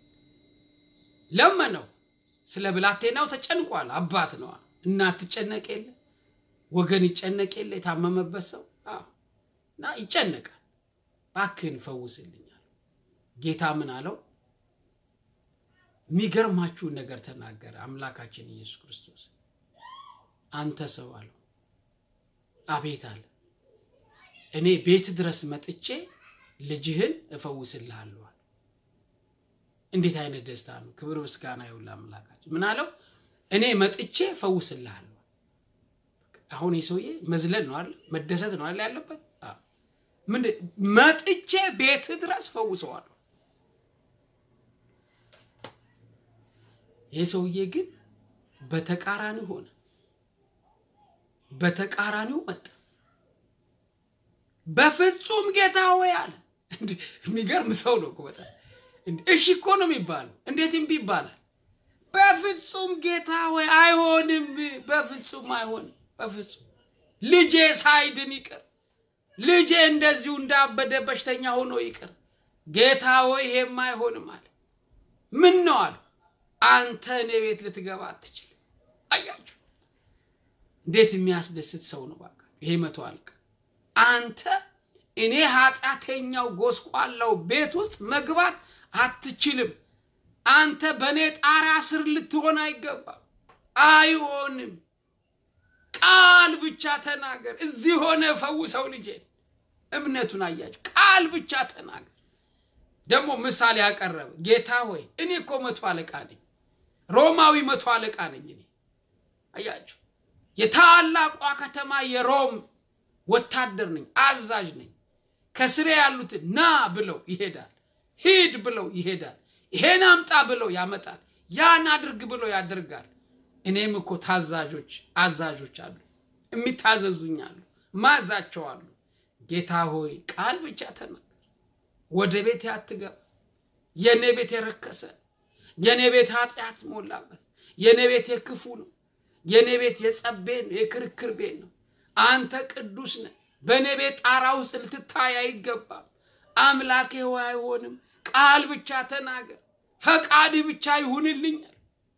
ለመነው። ስለ ብላቴናው ተጨንቋል። አባት ነዋ። እናት ትጨነቅ የለ ወገን ይጨነቅ የለ የታመመበት ሰው እና ይጨነቃል። እባክህን ፈውስልኝ አለው። ጌታ ምን አለው? የሚገርማችሁን ነገር ተናገረ። አምላካችን ኢየሱስ ክርስቶስ አንተ ሰው አለው። አቤት አለ። እኔ ቤት ድረስ መጥቼ ልጅህን እፈውስልሃለሁ። እንዴት አይነት ደስታ ነው! ክብር ምስጋና ይሁን ለአምላካችን። ምን አለው? እኔ መጥቼ እፈውስልሃለሁ። አሁን የሰውዬ መዝለል ነው አይደል? መደሰት ነው አይደል ያለበት? ምንድን መጥቼ ቤት ድረስ ፈውሰዋለሁ። ይህ ሰውዬ ግን በተቃራኒ ሆነ። በተቃራኒው መጣ። በፍጹም ጌታ ሆይ አለ። የሚገርም ሰው ነው እኮ በጣም እሺ እኮ ነው የሚባለው። እንዴት እምቢ ይባላል? በፍጹም ጌታ ሆይ አይሆንም፣ በፍጹም አይሆንም፣ በፍጹም ልጄ ሳይድን ይቅር፣ ልጄ እንደዚሁ እንዳበደ በሽተኛ ሆኖ ይቅር። ጌታ ሆይ ይሄም አይሆንም አለ። ምን ነው አለው። አንተ እኔ ቤት ልትገባ አትችልም። አያችሁ እንዴት የሚያስደስት ሰው ነው! በቃ ይሄ መቶ አለቃ አንተ እኔ ኃጢአተኛው ጎስቋላው ቤት ውስጥ መግባት አትችልም። አንተ በእኔ ጣራ ስር ልትሆን አይገባም። አይሆንም። ቃል ብቻ ተናገር። እዚህ ሆነ ፈውሰው ልጄን። እምነቱን አያችሁ። ቃል ብቻ ተናገር። ደግሞ ምሳሌ ያቀረበ ጌታ ሆይ እኔ እኮ መቶ አለቃ ነኝ፣ ሮማዊ መቶ አለቃ ነኝ። እኔ አያችሁ የታላቋ ከተማ የሮም ወታደር ነኝ፣ አዛዥ ነኝ። ከስሬ ያሉትን ና ብለው ይሄዳል፣ ሂድ ብለው ይሄዳል፣ ይሄን አምጣ ብለው ያመጣል፣ ያን አድርግ ብለው ያደርጋል። እኔም እኮ ታዛዦች አዛዦች አሉ፣ የሚታዘዙኝ አሉ፣ ማዛቸው አሉ። ጌታ ሆይ ቃል ብቻ ተናገር፣ ወደ ቤት አትገባ። የእኔ ቤት የረከሰ የእኔ ቤት ኃጢአት ሞላበት፣ የእኔ ቤት የክፉ ነው፣ የእኔ ቤት የጸብ ቤት ነው፣ የክርክር ቤት ነው። አንተ ቅዱስ ነህ። በእኔ ቤት ጣራ ውስጥ ልትታይ አይገባም። አምላኬ ሆይ አይሆንም። ቃል ብቻ ተናገር፣ ፈቃድ ብቻ ይሁንልኛል።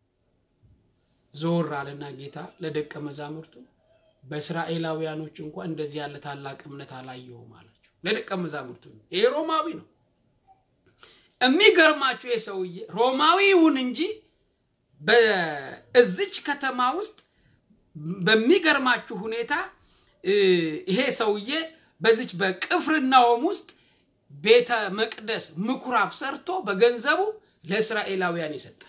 ዞር አለና ጌታ ለደቀ መዛሙርቱ በእስራኤላውያኖች እንኳን እንደዚህ ያለ ታላቅ እምነት አላየሁም አላቸው። ለደቀ መዛሙርቱ ይሄ ሮማዊ ነው። የሚገርማችሁ ይህ ሰውዬ ሮማዊ ይሁን እንጂ በእዚች ከተማ ውስጥ በሚገርማችሁ ሁኔታ ይሄ ሰውዬ በዚች በቅፍርናሆም ውስጥ ቤተ መቅደስ ምኩራብ ሰርቶ በገንዘቡ ለእስራኤላውያን ይሰጣል።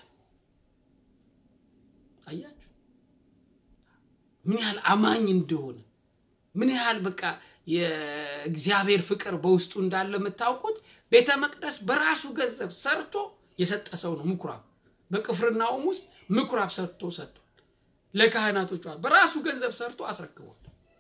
አያችሁ ምን ያህል አማኝ እንደሆነ ምን ያህል በቃ የእግዚአብሔር ፍቅር በውስጡ እንዳለ የምታውቁት። ቤተ መቅደስ በራሱ ገንዘብ ሰርቶ የሰጠ ሰው ነው። ምኩራብ በቅፍርናሆም ውስጥ ምኩራብ ሰርቶ ሰጥቷል። ለካህናቶች በራሱ ገንዘብ ሰርቶ አስረክቧል።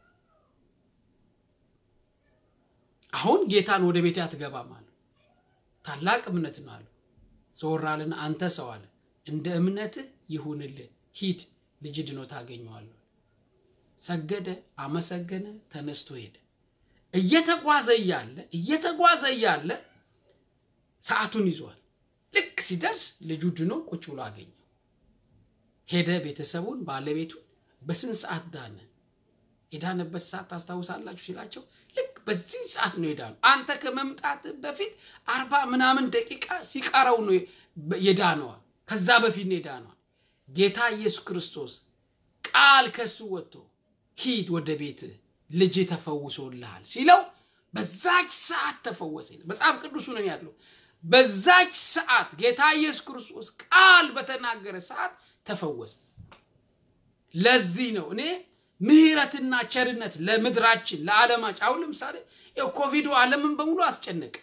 አሁን ጌታን ወደ ቤት አትገባም አለ። ታላቅ እምነት ነው አለ። ዘወር አለና አንተ ሰው አለ እንደ እምነትህ ይሁንልህ፣ ሂድ፣ ልጅ ድኖ ታገኘዋለህ። ሰገደ፣ አመሰገነ፣ ተነስቶ ሄደ። እየተጓዘ እያለ እየተጓዘ እያለ ሰዓቱን ይዟል። ልክ ሲደርስ ልጁ ድኖ ቁጭ ብሎ አገኘው። ሄደ፣ ቤተሰቡን ባለቤቱን በስንት ሰዓት ዳነ? የዳነበት ሰዓት ታስታውሳላችሁ ሲላቸው ልክ በዚህ ሰዓት ነው የዳነው። አንተ ከመምጣት በፊት አርባ ምናምን ደቂቃ ሲቀረው ነው የዳነዋል። ከዛ በፊት ነው የዳነዋል። ጌታ ኢየሱስ ክርስቶስ ቃል ከሱ ወጥቶ ሂድ ወደ ቤት ልጅ ተፈውሶልሃል ሲለው በዛች ሰዓት ተፈወሰ። መጽሐፍ ቅዱሱ ነው ያለው። በዛች ሰዓት ጌታ ኢየሱስ ክርስቶስ ቃል በተናገረ ሰዓት ተፈወሰ። ለዚህ ነው እኔ ምሕረትና ቸርነት ለምድራችን ለዓለማችን። አሁን ለምሳሌ ኮቪዱ ዓለምን በሙሉ አስጨነቀ።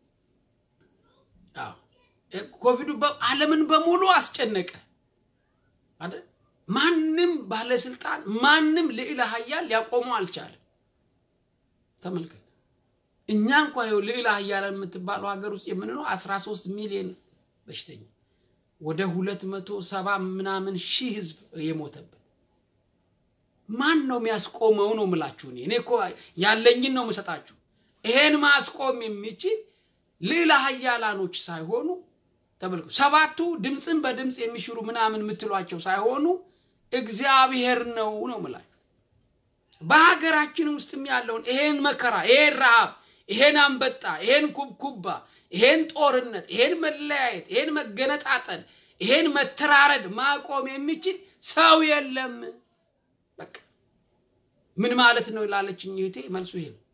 ኮቪዱ ዓለምን በሙሉ አስጨነቀ አይደል? ማንም ባለስልጣን ማንም ልዕለ ኃያል ሊያቆመው አልቻለም። ተመልከት። እኛ እንኳ ይኸው ልዕለ ኃያላን የምትባለው ሀገር ውስጥ የምንለው አስራ ሶስት ሚሊዮን በሽተኛ ወደ ሁለት መቶ ሰባ ምናምን ሺህ ህዝብ የሞተበት ማን ነው የሚያስቆመው? ነው ምላችሁ። እኔ እኔ እኮ ያለኝን ነው የምሰጣችሁ። ይሄን ማስቆም የሚችል ሌላ ሀያላኖች ሳይሆኑ ተመልኩ። ሰባቱ ድምፅን በድምፅ የሚሽሩ ምናምን የምትሏቸው ሳይሆኑ እግዚአብሔር ነው ነው ምላችሁ። በሀገራችን ውስጥም ያለውን ይሄን መከራ፣ ይሄን ረሃብ፣ ይሄን አንበጣ፣ ይሄን ኩብኩባ፣ ይሄን ጦርነት፣ ይሄን መለያየት፣ ይሄን መገነጣጠል፣ ይሄን መተራረድ ማቆም የሚችል ሰው የለም። በቃ ምን ማለት ነው ላለችኝ እህቴ መልሱ ይሄ ነው።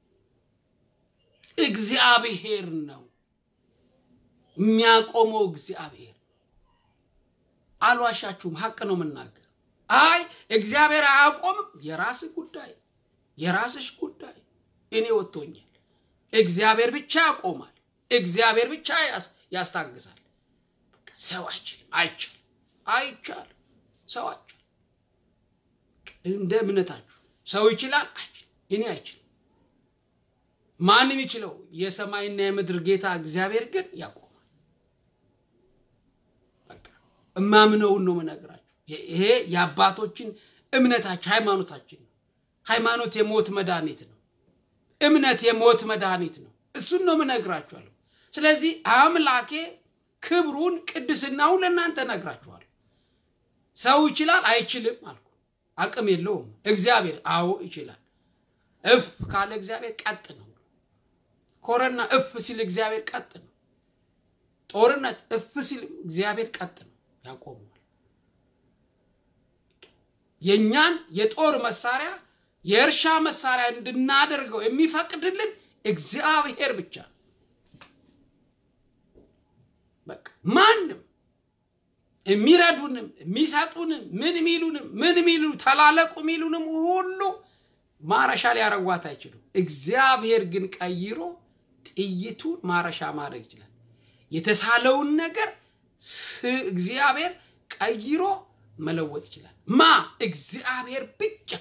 እግዚአብሔር ነው የሚያቆመው። እግዚአብሔር አልዋሻችሁም፣ ሀቅ ነው የምናገር። አይ እግዚአብሔር አያቆምም፣ የራስህ ጉዳይ፣ የራስሽ ጉዳይ። እኔ ወጥቶኛል። እግዚአብሔር ብቻ ያቆማል። እግዚአብሔር ብቻ ያስታግሳል። ሰው አይችልም፣ አይቻልም፣ አይቻልም። ሰው አይችልም። እንደ እምነታችሁ ሰው ይችላል፣ አይችልም። እኔ አይችልም። ማንም ይችለው የሰማይና የምድር ጌታ እግዚአብሔር ግን ያቆማል። በቃ እማምነውን ነው የምነግራችሁ። ይሄ የአባቶችን እምነታችን ሃይማኖታችን ነው። ሃይማኖት የሞት መድኃኒት ነው። እምነት የሞት መድኃኒት ነው። እሱን ነው ምነግራችኋለሁ። ስለዚህ አምላኬ ክብሩን ቅድስናውን ለእናንተ ነግራችኋለሁ። ሰው ይችላል አይችልም አልኩ። አቅም የለውም። እግዚአብሔር አዎ ይችላል። እፍ ካለ እግዚአብሔር ቀጥ ነው። ኮረና እፍ ሲል እግዚአብሔር ቀጥ ነው። ጦርነት እፍ ሲል እግዚአብሔር ቀጥ ነው፣ ያቆመዋል። የእኛን የጦር መሳሪያ የእርሻ መሳሪያ እንድናደርገው የሚፈቅድልን እግዚአብሔር ብቻ ነው። በቃ ማንም የሚረዱንም የሚሰጡንም ምን ሚሉንም ምን ሚሉ ተላለቁ ሚሉንም ሁሉ ማረሻ ሊያረጓት አይችሉም። እግዚአብሔር ግን ቀይሮ ጥይቱን ማረሻ ማድረግ ይችላል። የተሳለውን ነገር እግዚአብሔር ቀይሮ መለወጥ ይችላል። ማ እግዚአብሔር ብቻ።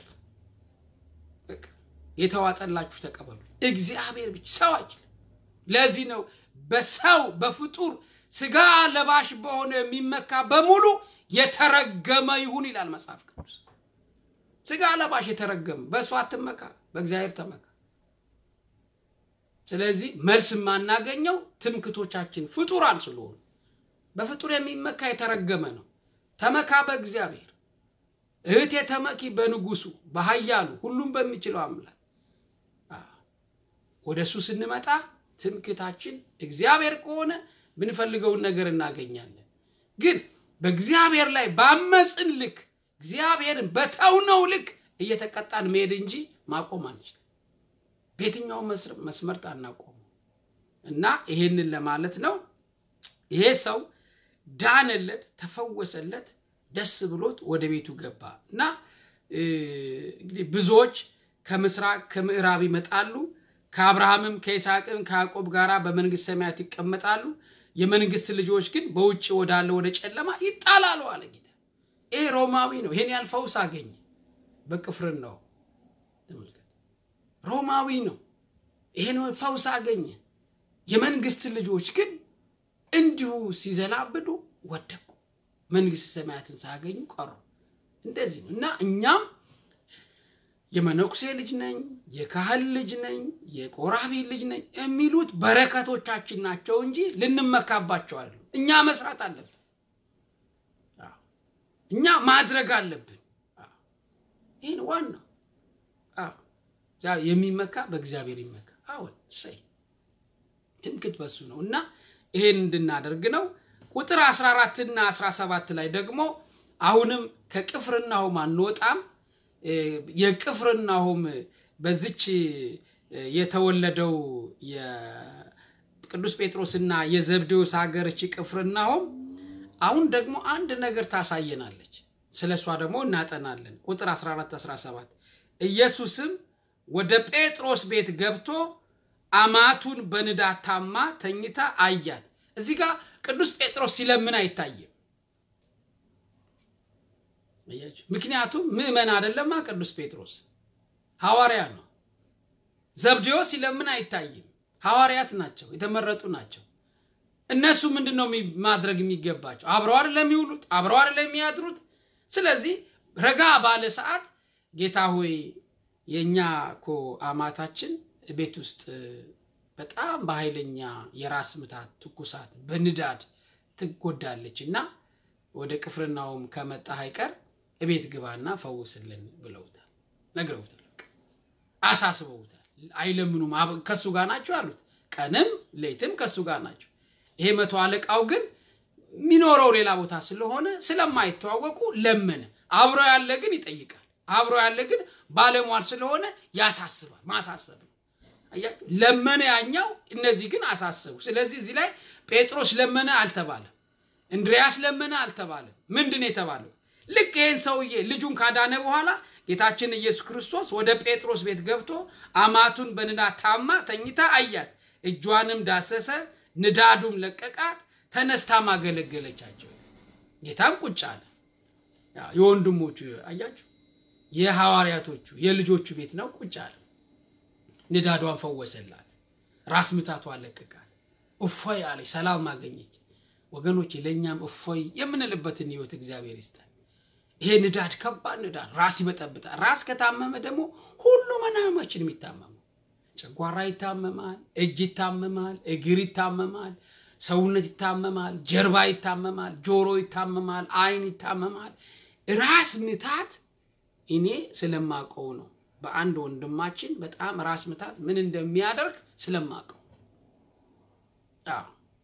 የተዋጠላችሁ ተቀበሉ። እግዚአብሔር ብቻ፣ ሰው አይችልም። ለዚህ ነው በሰው በፍጡር ስጋ ለባሽ በሆነ የሚመካ በሙሉ የተረገመ ይሁን ይላል መጽሐፍ ቅዱስ። ስጋ ለባሽ የተረገመ፣ በእሱ አትመካ፣ በእግዚአብሔር ተመካ። ስለዚህ መልስ የማናገኘው ትምክቶቻችን ፍጡራን ስለሆኑ፣ በፍጡር የሚመካ የተረገመ ነው። ተመካ በእግዚአብሔር። እህቴ ተመኪ በንጉሱ በኃያሉ ሁሉም በሚችለው አምላክ። ወደ እሱ ስንመጣ ትምክታችን እግዚአብሔር ከሆነ ብንፈልገውን ነገር እናገኛለን። ግን በእግዚአብሔር ላይ ባመፅን ልክ እግዚአብሔርን በተውነው ልክ እየተቀጣን መሄድ እንጂ ማቆም አንችልም። በየትኛው መስመርት አናቆሙ እና ይሄንን ለማለት ነው። ይሄ ሰው ዳነለት፣ ተፈወሰለት፣ ደስ ብሎት ወደ ቤቱ ገባ እና እንግዲህ ብዙዎች ከምስራቅ ከምዕራብ ይመጣሉ ከአብርሃምም ከይስሐቅም ከያዕቆብ ጋር በመንግስት ሰማያት ይቀመጣሉ። የመንግስት ልጆች ግን በውጭ ወዳለ ወደ ጨለማ ይጣላሉ አለ ጌታ። ይሄ ሮማዊ ነው። ይሄን ያህል ፈውስ አገኘ በቅፍርናው ተመልከት። ሮማዊ ነው። ይሄን ፈውስ አገኘ። የመንግስት ልጆች ግን እንዲሁ ሲዘላብዱ ወደቁ፣ መንግስት ሰማያትን ሳያገኙ ቀሩ። እንደዚህ ነው እና እኛም የመነኩሴ ልጅ ነኝ፣ የካህን ልጅ ነኝ፣ የቆራቢ ልጅ ነኝ የሚሉት በረከቶቻችን ናቸው እንጂ ልንመካባቸው አይደለም። እኛ መስራት አለብን። እኛ ማድረግ አለብን። ይህን ዋናው የሚመካ በእግዚአብሔር ይመካ። አሁን እሰይ ትምክት በሱ ነው እና ይሄን እንድናደርግ ነው። ቁጥር 14 እና 17 ላይ ደግሞ አሁንም ከቅፍርናሆም አንወጣም የቅፍርናሆም በዚች የተወለደው የቅዱስ ጴጥሮስና የዘብዴዎስ ሀገር እቺ ቅፍርናሆም አሁን ደግሞ አንድ ነገር ታሳየናለች። ስለ እሷ ደግሞ እናጠናለን። ቁጥር 14 17 ኢየሱስም ወደ ጴጥሮስ ቤት ገብቶ አማቱን በንዳድ ታማ ተኝታ አያት። እዚህ ጋር ቅዱስ ጴጥሮስ ሲለምን አይታይም። ምክንያቱም ምዕመን አይደለማ ቅዱስ ጴጥሮስ ሐዋርያ ነው። ዘብዴዎስ ሲለምን አይታይም። ሐዋርያት ናቸው፣ የተመረጡ ናቸው። እነሱ ምንድን ነው ማድረግ የሚገባቸው? አብረው አይደለም የሚውሉት፣ አብረው አይደለም የሚያድሩት። ስለዚህ ረጋ ባለ ሰዓት ጌታ ሆይ የእኛ እኮ አማታችን ቤት ውስጥ በጣም በኃይለኛ የራስ ምታት፣ ትኩሳት፣ በንዳድ ትጎዳለች እና ወደ ቅፍርናውም ከመጣህ አይቀር እቤት ግባና ፈውስልን ብለውታል፣ ነግረውታል፣ አሳስበውታል። አይለምኑም። ከሱ ጋር ናቸው ያሉት፣ ቀንም ሌትም ከሱ ጋር ናቸው። ይሄ መቶ አለቃው ግን የሚኖረው ሌላ ቦታ ስለሆነ ስለማይተዋወቁ ለመነ። አብሮ ያለ ግን ይጠይቃል። አብሮ ያለ ግን ባለሟል ስለሆነ ያሳስባል። ማሳሰብ ነው። አያችሁ፣ ለመነ ያኛው፣ እነዚህ ግን አሳሰቡ። ስለዚህ እዚህ ላይ ጴጥሮስ ለመነ አልተባለም፣ እንድሪያስ ለመነ አልተባለም። ምንድን ነው የተባለው? ልክ ይህን ሰውዬ ልጁን ካዳነ በኋላ ጌታችን ኢየሱስ ክርስቶስ ወደ ጴጥሮስ ቤት ገብቶ አማቱን በንዳድ ታማ ተኝታ አያት፣ እጇንም ዳሰሰ፣ ንዳዱም ለቀቃት፣ ተነስታም አገለገለቻቸው። ጌታም ቁጭ አለ። የወንድሞቹ አያችሁ፣ የሐዋርያቶቹ የልጆቹ ቤት ነው። ቁጭ አለ። ንዳዷን ፈወሰላት፣ ራስ ምታቷ ለቀቃት፣ እፎይ አለች፣ ሰላም አገኘች። ወገኖች ለእኛም እፎይ የምንልበትን ህይወት እግዚአብሔር ይስጠን። ይሄ ንዳድ ከባድ ንዳድ ራስ ይበጠብጣል። ራስ ከታመመ ደግሞ ሁሉ መናመችን የሚታመመው ጨጓራ ይታመማል፣ እጅ ይታመማል፣ እግር ይታመማል፣ ሰውነት ይታመማል፣ ጀርባ ይታመማል፣ ጆሮ ይታመማል፣ አይን ይታመማል። ራስ ምታት እኔ ስለማቀው ነው። በአንድ ወንድማችን በጣም ራስ ምታት ምን እንደሚያደርግ ስለማቀው አዎ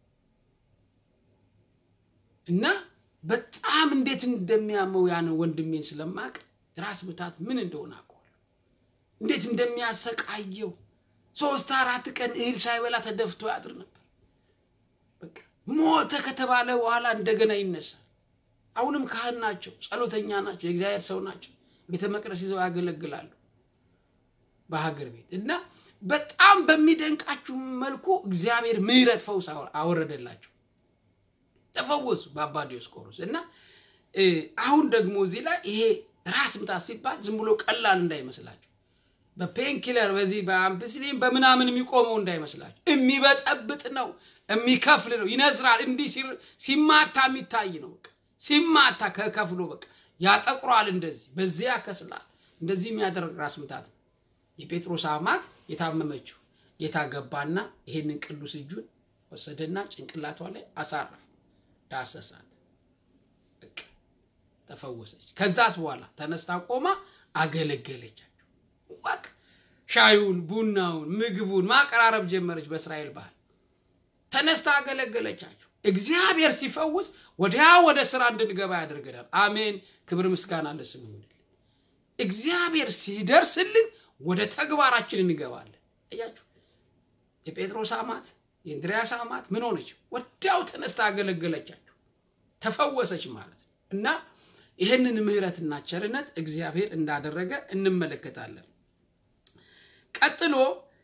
እና በጣም እንዴት እንደሚያመው ያን ወንድሜን ስለማቅ ራስ ምታት ምን እንደሆነ አውቀዋለሁ። እንዴት እንደሚያሰቃየው ሶስት አራት ቀን እህል ሳይበላ ተደፍቶ ያድር ነበር። በቃ ሞተ ከተባለ በኋላ እንደገና ይነሳል። አሁንም ካህን ናቸው፣ ጸሎተኛ ናቸው፣ የእግዚአብሔር ሰው ናቸው። ቤተ መቅደስ ይዘው ያገለግላሉ በሀገር ቤት እና በጣም በሚደንቃችሁ መልኩ እግዚአብሔር ምሕረት ፈውስ አወረደላቸው። ተፈወሱ በአባ ዲዮስቆሮስ እና አሁን ደግሞ እዚህ ላይ ይሄ ራስ ምታት ሲባል ዝም ብሎ ቀላል እንዳይመስላችሁ በፔንኪለር በዚህ በአምፕሲሊን በምናምን የሚቆመው እንዳይመስላችሁ የሚበጠብጥ ነው የሚከፍል ነው ይነዝራል እንዲህ ሲማታ የሚታይ ነው በቃ ሲማታ ከከፍሎ በቃ ያጠቁሯል እንደዚህ በዚህ ያከስላል እንደዚህ የሚያደርግ ራስ ምታት ነው የጴጥሮስ አማት የታመመችው ጌታ ገባና ይሄንን ቅዱስ እጁን ወሰደና ጭንቅላቷ ላይ አሳረፍ ዳሰሳት በቃ ተፈወሰች ከዛስ በኋላ ተነስታ ቆማ አገለገለቻቸው በቃ ሻዩን ቡናውን ምግቡን ማቀራረብ ጀመረች በእስራኤል ባህል ተነስታ አገለገለቻቸው እግዚአብሔር ሲፈውስ ወዲያ ወደ ስራ እንድንገባ ያደርገናል አሜን ክብር ምስጋና ለስሙ ይሁንልን እግዚአብሔር ሲደርስልን ወደ ተግባራችን እንገባለን እያችሁ የጴጥሮስ አማት የእንድሪያስ አማት ምን ሆነች ወዲያው ተነስታ አገለገለቻቸው ተፈወሰች ማለት ነው እና ይህንን ምህረትና ቸርነት እግዚአብሔር እንዳደረገ እንመለከታለን ቀጥሎ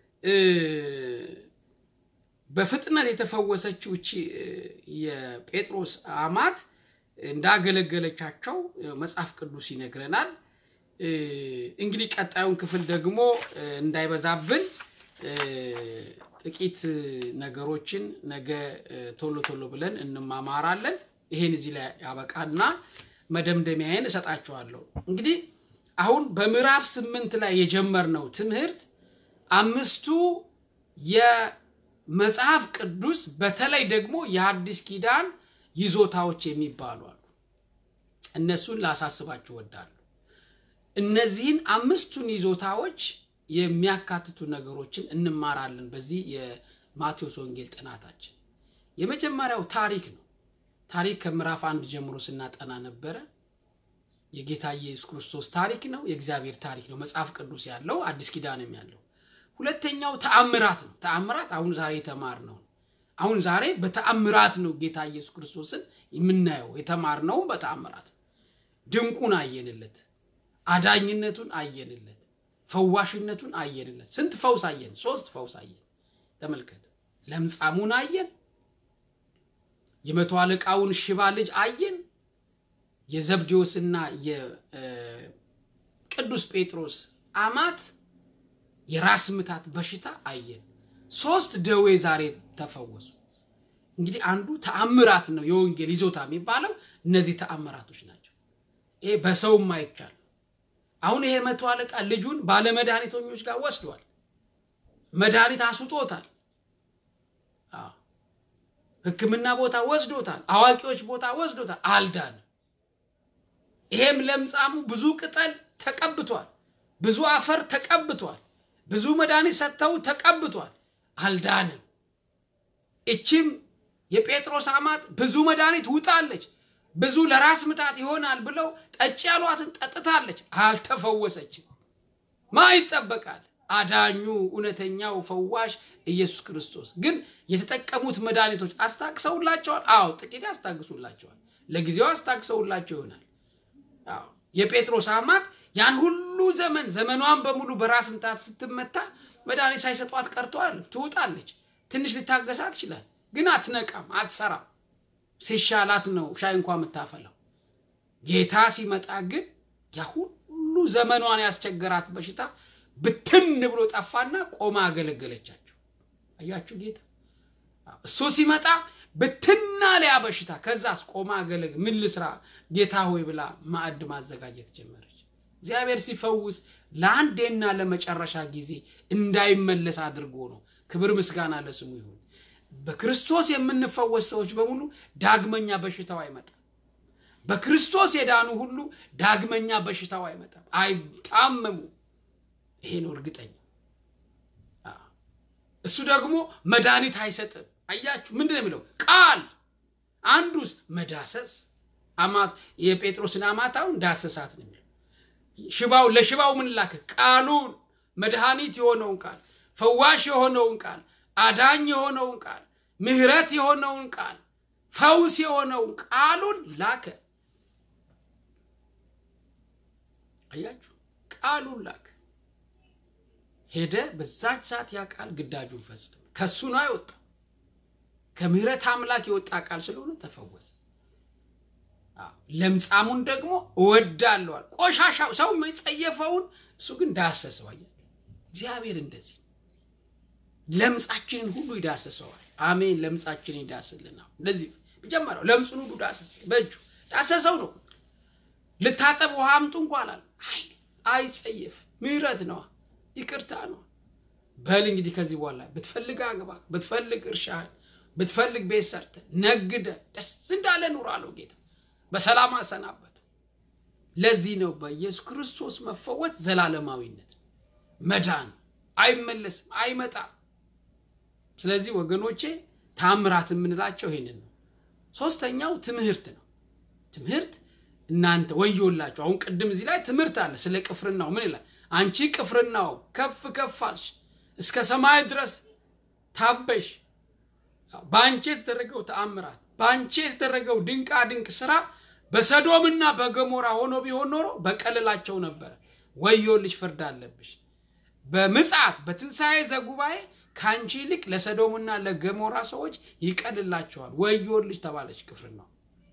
በፍጥነት የተፈወሰችው እቺ የጴጥሮስ አማት እንዳገለገለቻቸው መጽሐፍ ቅዱስ ይነግረናል እንግዲህ ቀጣዩን ክፍል ደግሞ እንዳይበዛብን ጥቂት ነገሮችን ነገ ቶሎ ቶሎ ብለን እንማማራለን ይሄን እዚህ ላይ ያበቃና መደምደሚያዬን እሰጣችኋለሁ እንግዲህ አሁን በምዕራፍ ስምንት ላይ የጀመርነው ትምህርት አምስቱ የመጽሐፍ ቅዱስ በተለይ ደግሞ የሐዲስ ኪዳን ይዞታዎች የሚባሉ አሉ እነሱን ላሳስባችሁ ወዳሉ እነዚህን አምስቱን ይዞታዎች የሚያካትቱ ነገሮችን እንማራለን በዚህ የማቴዎስ ወንጌል ጥናታችን የመጀመሪያው ታሪክ ነው ታሪክ ከምዕራፍ አንድ ጀምሮ ስናጠና ነበረ የጌታ ኢየሱስ ክርስቶስ ታሪክ ነው የእግዚአብሔር ታሪክ ነው መጽሐፍ ቅዱስ ያለው አዲስ ኪዳንም ያለው ሁለተኛው ተአምራት ነው ተአምራት አሁን ዛሬ የተማር ነው አሁን ዛሬ በተአምራት ነው ጌታ ኢየሱስ ክርስቶስን የምናየው የተማርነውም በተአምራት ድንቁን አየንለት አዳኝነቱን አየንለት ፈዋሽነቱን አየንለት ስንት ፈውስ አየን ሶስት ፈውስ አየን ተመልከት ለምጻሙን አየን የመቶ አለቃውን ሽባ ልጅ አየን የዘብዴዎስና የቅዱስ ጴጥሮስ አማት የራስ ምታት በሽታ አየን ሶስት ደዌ ዛሬ ተፈወሱ እንግዲህ አንዱ ተአምራት ነው የወንጌል ይዞታ የሚባለው እነዚህ ተአምራቶች ናቸው ይሄ በሰውም አይቻል አሁን ይሄ መቶ አለቃ ልጁን ባለመድኃኒተኞች ጋር ወስዷል መድኃኒት አስውጦታል ህክምና ቦታ ወስዶታል አዋቂዎች ቦታ ወስዶታል አልዳን ይሄም ለምጻሙ ብዙ ቅጠል ተቀብቷል ብዙ አፈር ተቀብቷል ብዙ መድኃኒት ሰጥተው ተቀብቷል አልዳንም እችም የጴጥሮስ አማት ብዙ መድኃኒት ውጣለች ብዙ ለራስ ምታት ይሆናል ብለው ጠጭ ያሏትን ጠጥታለች አልተፈወሰችም ማ ይጠበቃል አዳኙ እውነተኛው ፈዋሽ ኢየሱስ ክርስቶስ ግን የተጠቀሙት መድኃኒቶች አስታግሰውላቸዋል አዎ ጥቂት ያስታግሱላቸዋል ለጊዜው አስታግሰውላቸው ይሆናል አዎ የጴጥሮስ አማት ያን ሁሉ ዘመን ዘመኗን በሙሉ በራስ ምታት ስትመታ መድኃኒት ሳይሰጧት ቀርተዋል ትውጣለች ትንሽ ልታገሳ ትችላል ግን አትነቃም አትሰራም ሲሻላት ነው ሻይ እንኳ የምታፈላው ጌታ ሲመጣ ግን ያ ሁሉ ዘመኗን ያስቸገራት በሽታ ብትን ብሎ ጠፋና ቆማ አገለገለቻቸው አያችሁ ጌታ እሱ ሲመጣ ብትናሊያ በሽታ ከዛስ ቆማ አገለግ ምን ልስራ ጌታ ሆይ ብላ ማዕድ ማዘጋጀት ጀመረች። እግዚአብሔር ሲፈውስ ለአንዴና ለመጨረሻ ጊዜ እንዳይመለስ አድርጎ ነው። ክብር ምስጋና ለስሙ ይሁን። በክርስቶስ የምንፈወስ ሰዎች በሙሉ ዳግመኛ በሽታው አይመጣም። በክርስቶስ የዳኑ ሁሉ ዳግመኛ በሽታው አይመጣም፣ አይታመሙ። ይሄ ነው እርግጠኛ። እሱ ደግሞ መድኃኒት አይሰጥም። አያችሁ፣ ምንድን ነው የሚለው ቃል? አንዱስ መዳሰስ አማት የጴጥሮስን አማታውን ዳሰሳት ነው የሚለው። ሽባው ለሽባው ምን ላከ? ቃሉን መድኃኒት የሆነውን ቃል፣ ፈዋሽ የሆነውን ቃል፣ አዳኝ የሆነውን ቃል፣ ምሕረት የሆነውን ቃል፣ ፈውስ የሆነውን ቃሉን ላከ። አያችሁ፣ ቃሉን ላከ። ሄደ። በዛች ሰዓት ያ ቃል ግዳጁን ፈጸመ። ከሱ ነው አይወጣ ከምሕረት አምላክ የወጣ ቃል ስለሆነ ተፈወሰ። ለምጻሙን ደግሞ እወዳለዋል። ቆሻሻው ሰው መጸየፈውን እሱ ግን ዳሰሰው። አያችሁ እግዚአብሔር እንደዚህ ለምጻችንን ሁሉ ይዳሰሰዋል። አሜን። ለምጻችንን ይዳስልናል። እንደዚህ መጀመሪያው ለምጹን ሁሉ ዳሰሰ፣ በእጁ ዳሰሰው ነው። ልታጠብ ውሃ አምጡ እንኳ አላለ። አይ አይጸየፍ፣ ምሕረት ነዋ፣ ይቅርታ ነው። በል እንግዲህ ከዚህ በኋላ ብትፈልግ አግባ፣ ብትፈልግ እርሻህን፣ ብትፈልግ ቤት ሰርተ ነግደ ደስ እንዳለ ኑር አለው ጌታ። በሰላም አሰናበተው። ለዚህ ነው በኢየሱስ ክርስቶስ መፈወት ዘላለማዊነት መዳን አይመለስም፣ አይመጣም። ስለዚህ ወገኖቼ ታምራት የምንላቸው ይሄንን ነው። ሶስተኛው ትምህርት ነው። ትምህርት እናንተ ወዮላችሁ። አሁን ቅድም እዚህ ላይ ትምህርት አለ ስለ ቅፍርናው ምን ይላል? አንቺ ቅፍርናው ከፍ ከፍ አልሽ፣ እስከ ሰማይ ድረስ ታበሽ። በአንቺ የተደረገው ተአምራት፣ በአንቺ የተደረገው ድንቃ ድንቅ ስራ በሰዶምና በገሞራ ሆኖ ቢሆን ኖሮ በቀልላቸው ነበረ። ወዮልሽ፣ ፍርድ አለብሽ። በምጽአት በትንሣኤ ዘጉባኤ ከአንቺ ይልቅ ለሰዶምና ለገሞራ ሰዎች ይቀልላቸዋል። ወዮልሽ ተባለች ቅፍርናው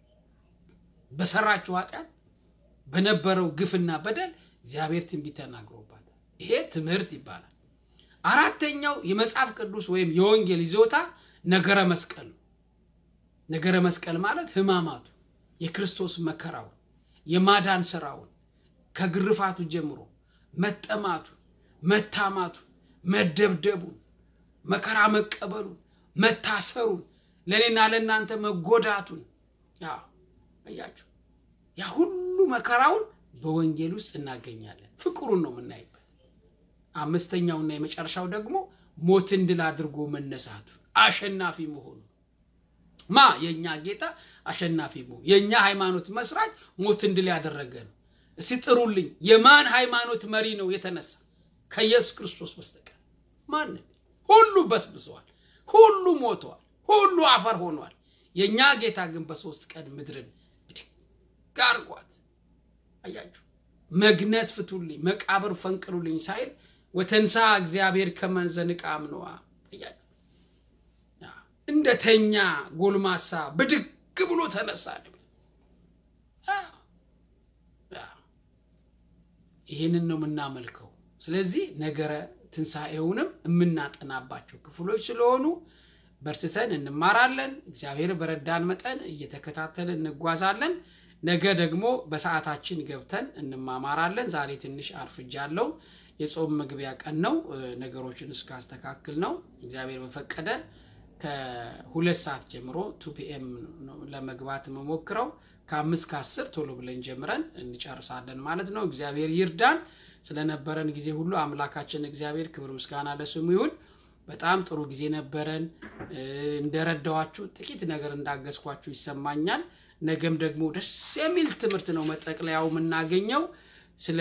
በሰራችው ኃጢአት በነበረው ግፍና በደል እግዚአብሔር ትንቢት ተናግሮባታል። ይሄ ትምህርት ይባላል። አራተኛው የመጽሐፍ ቅዱስ ወይም የወንጌል ይዞታ ነገረ መስቀል ነው። ነገረ መስቀል ማለት ሕማማቱ የክርስቶስ መከራውን የማዳን ስራውን ከግርፋቱ ጀምሮ መጠማቱን፣ መታማቱን፣ መደብደቡን፣ መከራ መቀበሉን፣ መታሰሩን፣ ለእኔና ለእናንተ መጎዳቱን አያችሁ ያ ሁሉ መከራውን በወንጌል ውስጥ እናገኛለን። ፍቅሩን ነው የምናይበት። አምስተኛውና የመጨረሻው ደግሞ ሞትን ድል አድርጎ መነሳቱን አሸናፊ መሆኑ ማ የእኛ ጌታ አሸናፊ መሆኑ የእኛ ሃይማኖት መስራች ሞትን ድል ያደረገ ነው። እስቲ ጥሩልኝ፣ የማን ሃይማኖት መሪ ነው የተነሳ? ከኢየሱስ ክርስቶስ በስተቀር ማንም። ሁሉ በስብሰዋል፣ ሁሉ ሞተዋል፣ ሁሉ አፈር ሆኗል። የእኛ ጌታ ግን በሶስት ቀን ምድርን ብድግ አድርጓት። አያችሁ፣ መግነዝ ፍቱልኝ፣ መቃብር ፈንቅሉልኝ ሳይል ወተንሳ እግዚአብሔር ከመንዘንቃ አምነዋ። አያችሁ፣ እንደተኛ ጎልማሳ ብድግ ብሎ ተነሳ። ይህንን ነው የምናመልከው። ስለዚህ ነገረ ትንሣኤውንም የምናጠናባቸው ክፍሎች ስለሆኑ በርትተን እንማራለን። እግዚአብሔር በረዳን መጠን እየተከታተልን እንጓዛለን። ነገ ደግሞ በሰዓታችን ገብተን እንማማራለን። ዛሬ ትንሽ አርፍጃለሁ። የጾም መግቢያ ቀን ነው። ነገሮችን እስካስተካክል ነው እግዚአብሔር በፈቀደ ከሁለት ሰዓት ጀምሮ ቱ ፒኤም ለመግባት የምሞክረው ከአምስት ከአስር ቶሎ ብለን ጀምረን እንጨርሳለን ማለት ነው። እግዚአብሔር ይርዳን። ስለነበረን ጊዜ ሁሉ አምላካችን እግዚአብሔር ክብር ምስጋና ለስሙ ይሁን። በጣም ጥሩ ጊዜ ነበረን። እንደረዳኋችሁ ጥቂት ነገር እንዳገዝኳችሁ ይሰማኛል። ነገም ደግሞ ደስ የሚል ትምህርት ነው መጠቅለያው የምናገኘው ስለ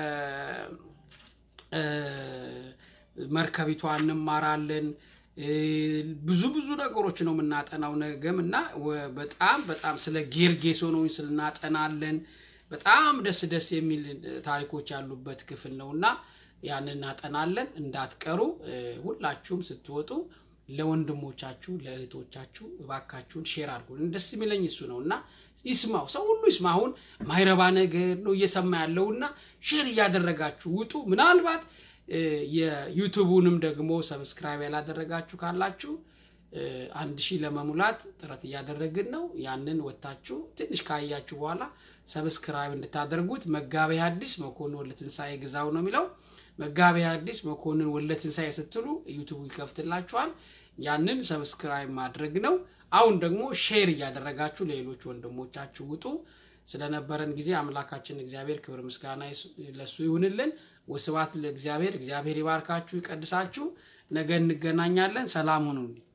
መርከቢቷ እንማራለን። ብዙ ብዙ ነገሮች ነው የምናጠናው ነገም እና በጣም በጣም ስለ ጌርጌሶኖን ስልናጠናለን። በጣም ደስ ደስ የሚል ታሪኮች ያሉበት ክፍል ነው እና ያን እናጠናለን። እንዳትቀሩ ሁላችሁም ስትወጡ ለወንድሞቻችሁ ለእህቶቻችሁ እባካችሁን ሼር አድርጉ። ደስ የሚለኝ እሱ ነው እና ይስማው፣ ሰው ሁሉ ይስማ። አሁን ማይረባ ነገር ነው እየሰማ ያለው እና ሼር እያደረጋችሁ ውጡ። ምናልባት የዩቱቡንም ደግሞ ሰብስክራይብ ያላደረጋችሁ ካላችሁ አንድ ሺህ ለመሙላት ጥረት እያደረግን ነው። ያንን ወታችሁ ትንሽ ካያችሁ በኋላ ሰብስክራይብ እንድታደርጉት መጋቤ ሐዲስ መኮንን ወልደ ትንሣኤ ግዛው ነው የሚለው። መጋቤ ሐዲስ መኮንን ወልደ ትንሣኤ ስትሉ ዩቱቡ ይከፍትላችኋል። ያንን ሰብስክራይብ ማድረግ ነው። አሁን ደግሞ ሼር እያደረጋችሁ ለሌሎች ወንድሞቻችሁ ውጡ። ስለነበረን ጊዜ አምላካችን እግዚአብሔር ክብር ምስጋና ለሱ ይሁንልን። ወስብሐት ለእግዚአብሔር። እግዚአብሔር ይባርካችሁ፣ ይቀድሳችሁ። ነገ እንገናኛለን። ሰላም ሁኑልኝ።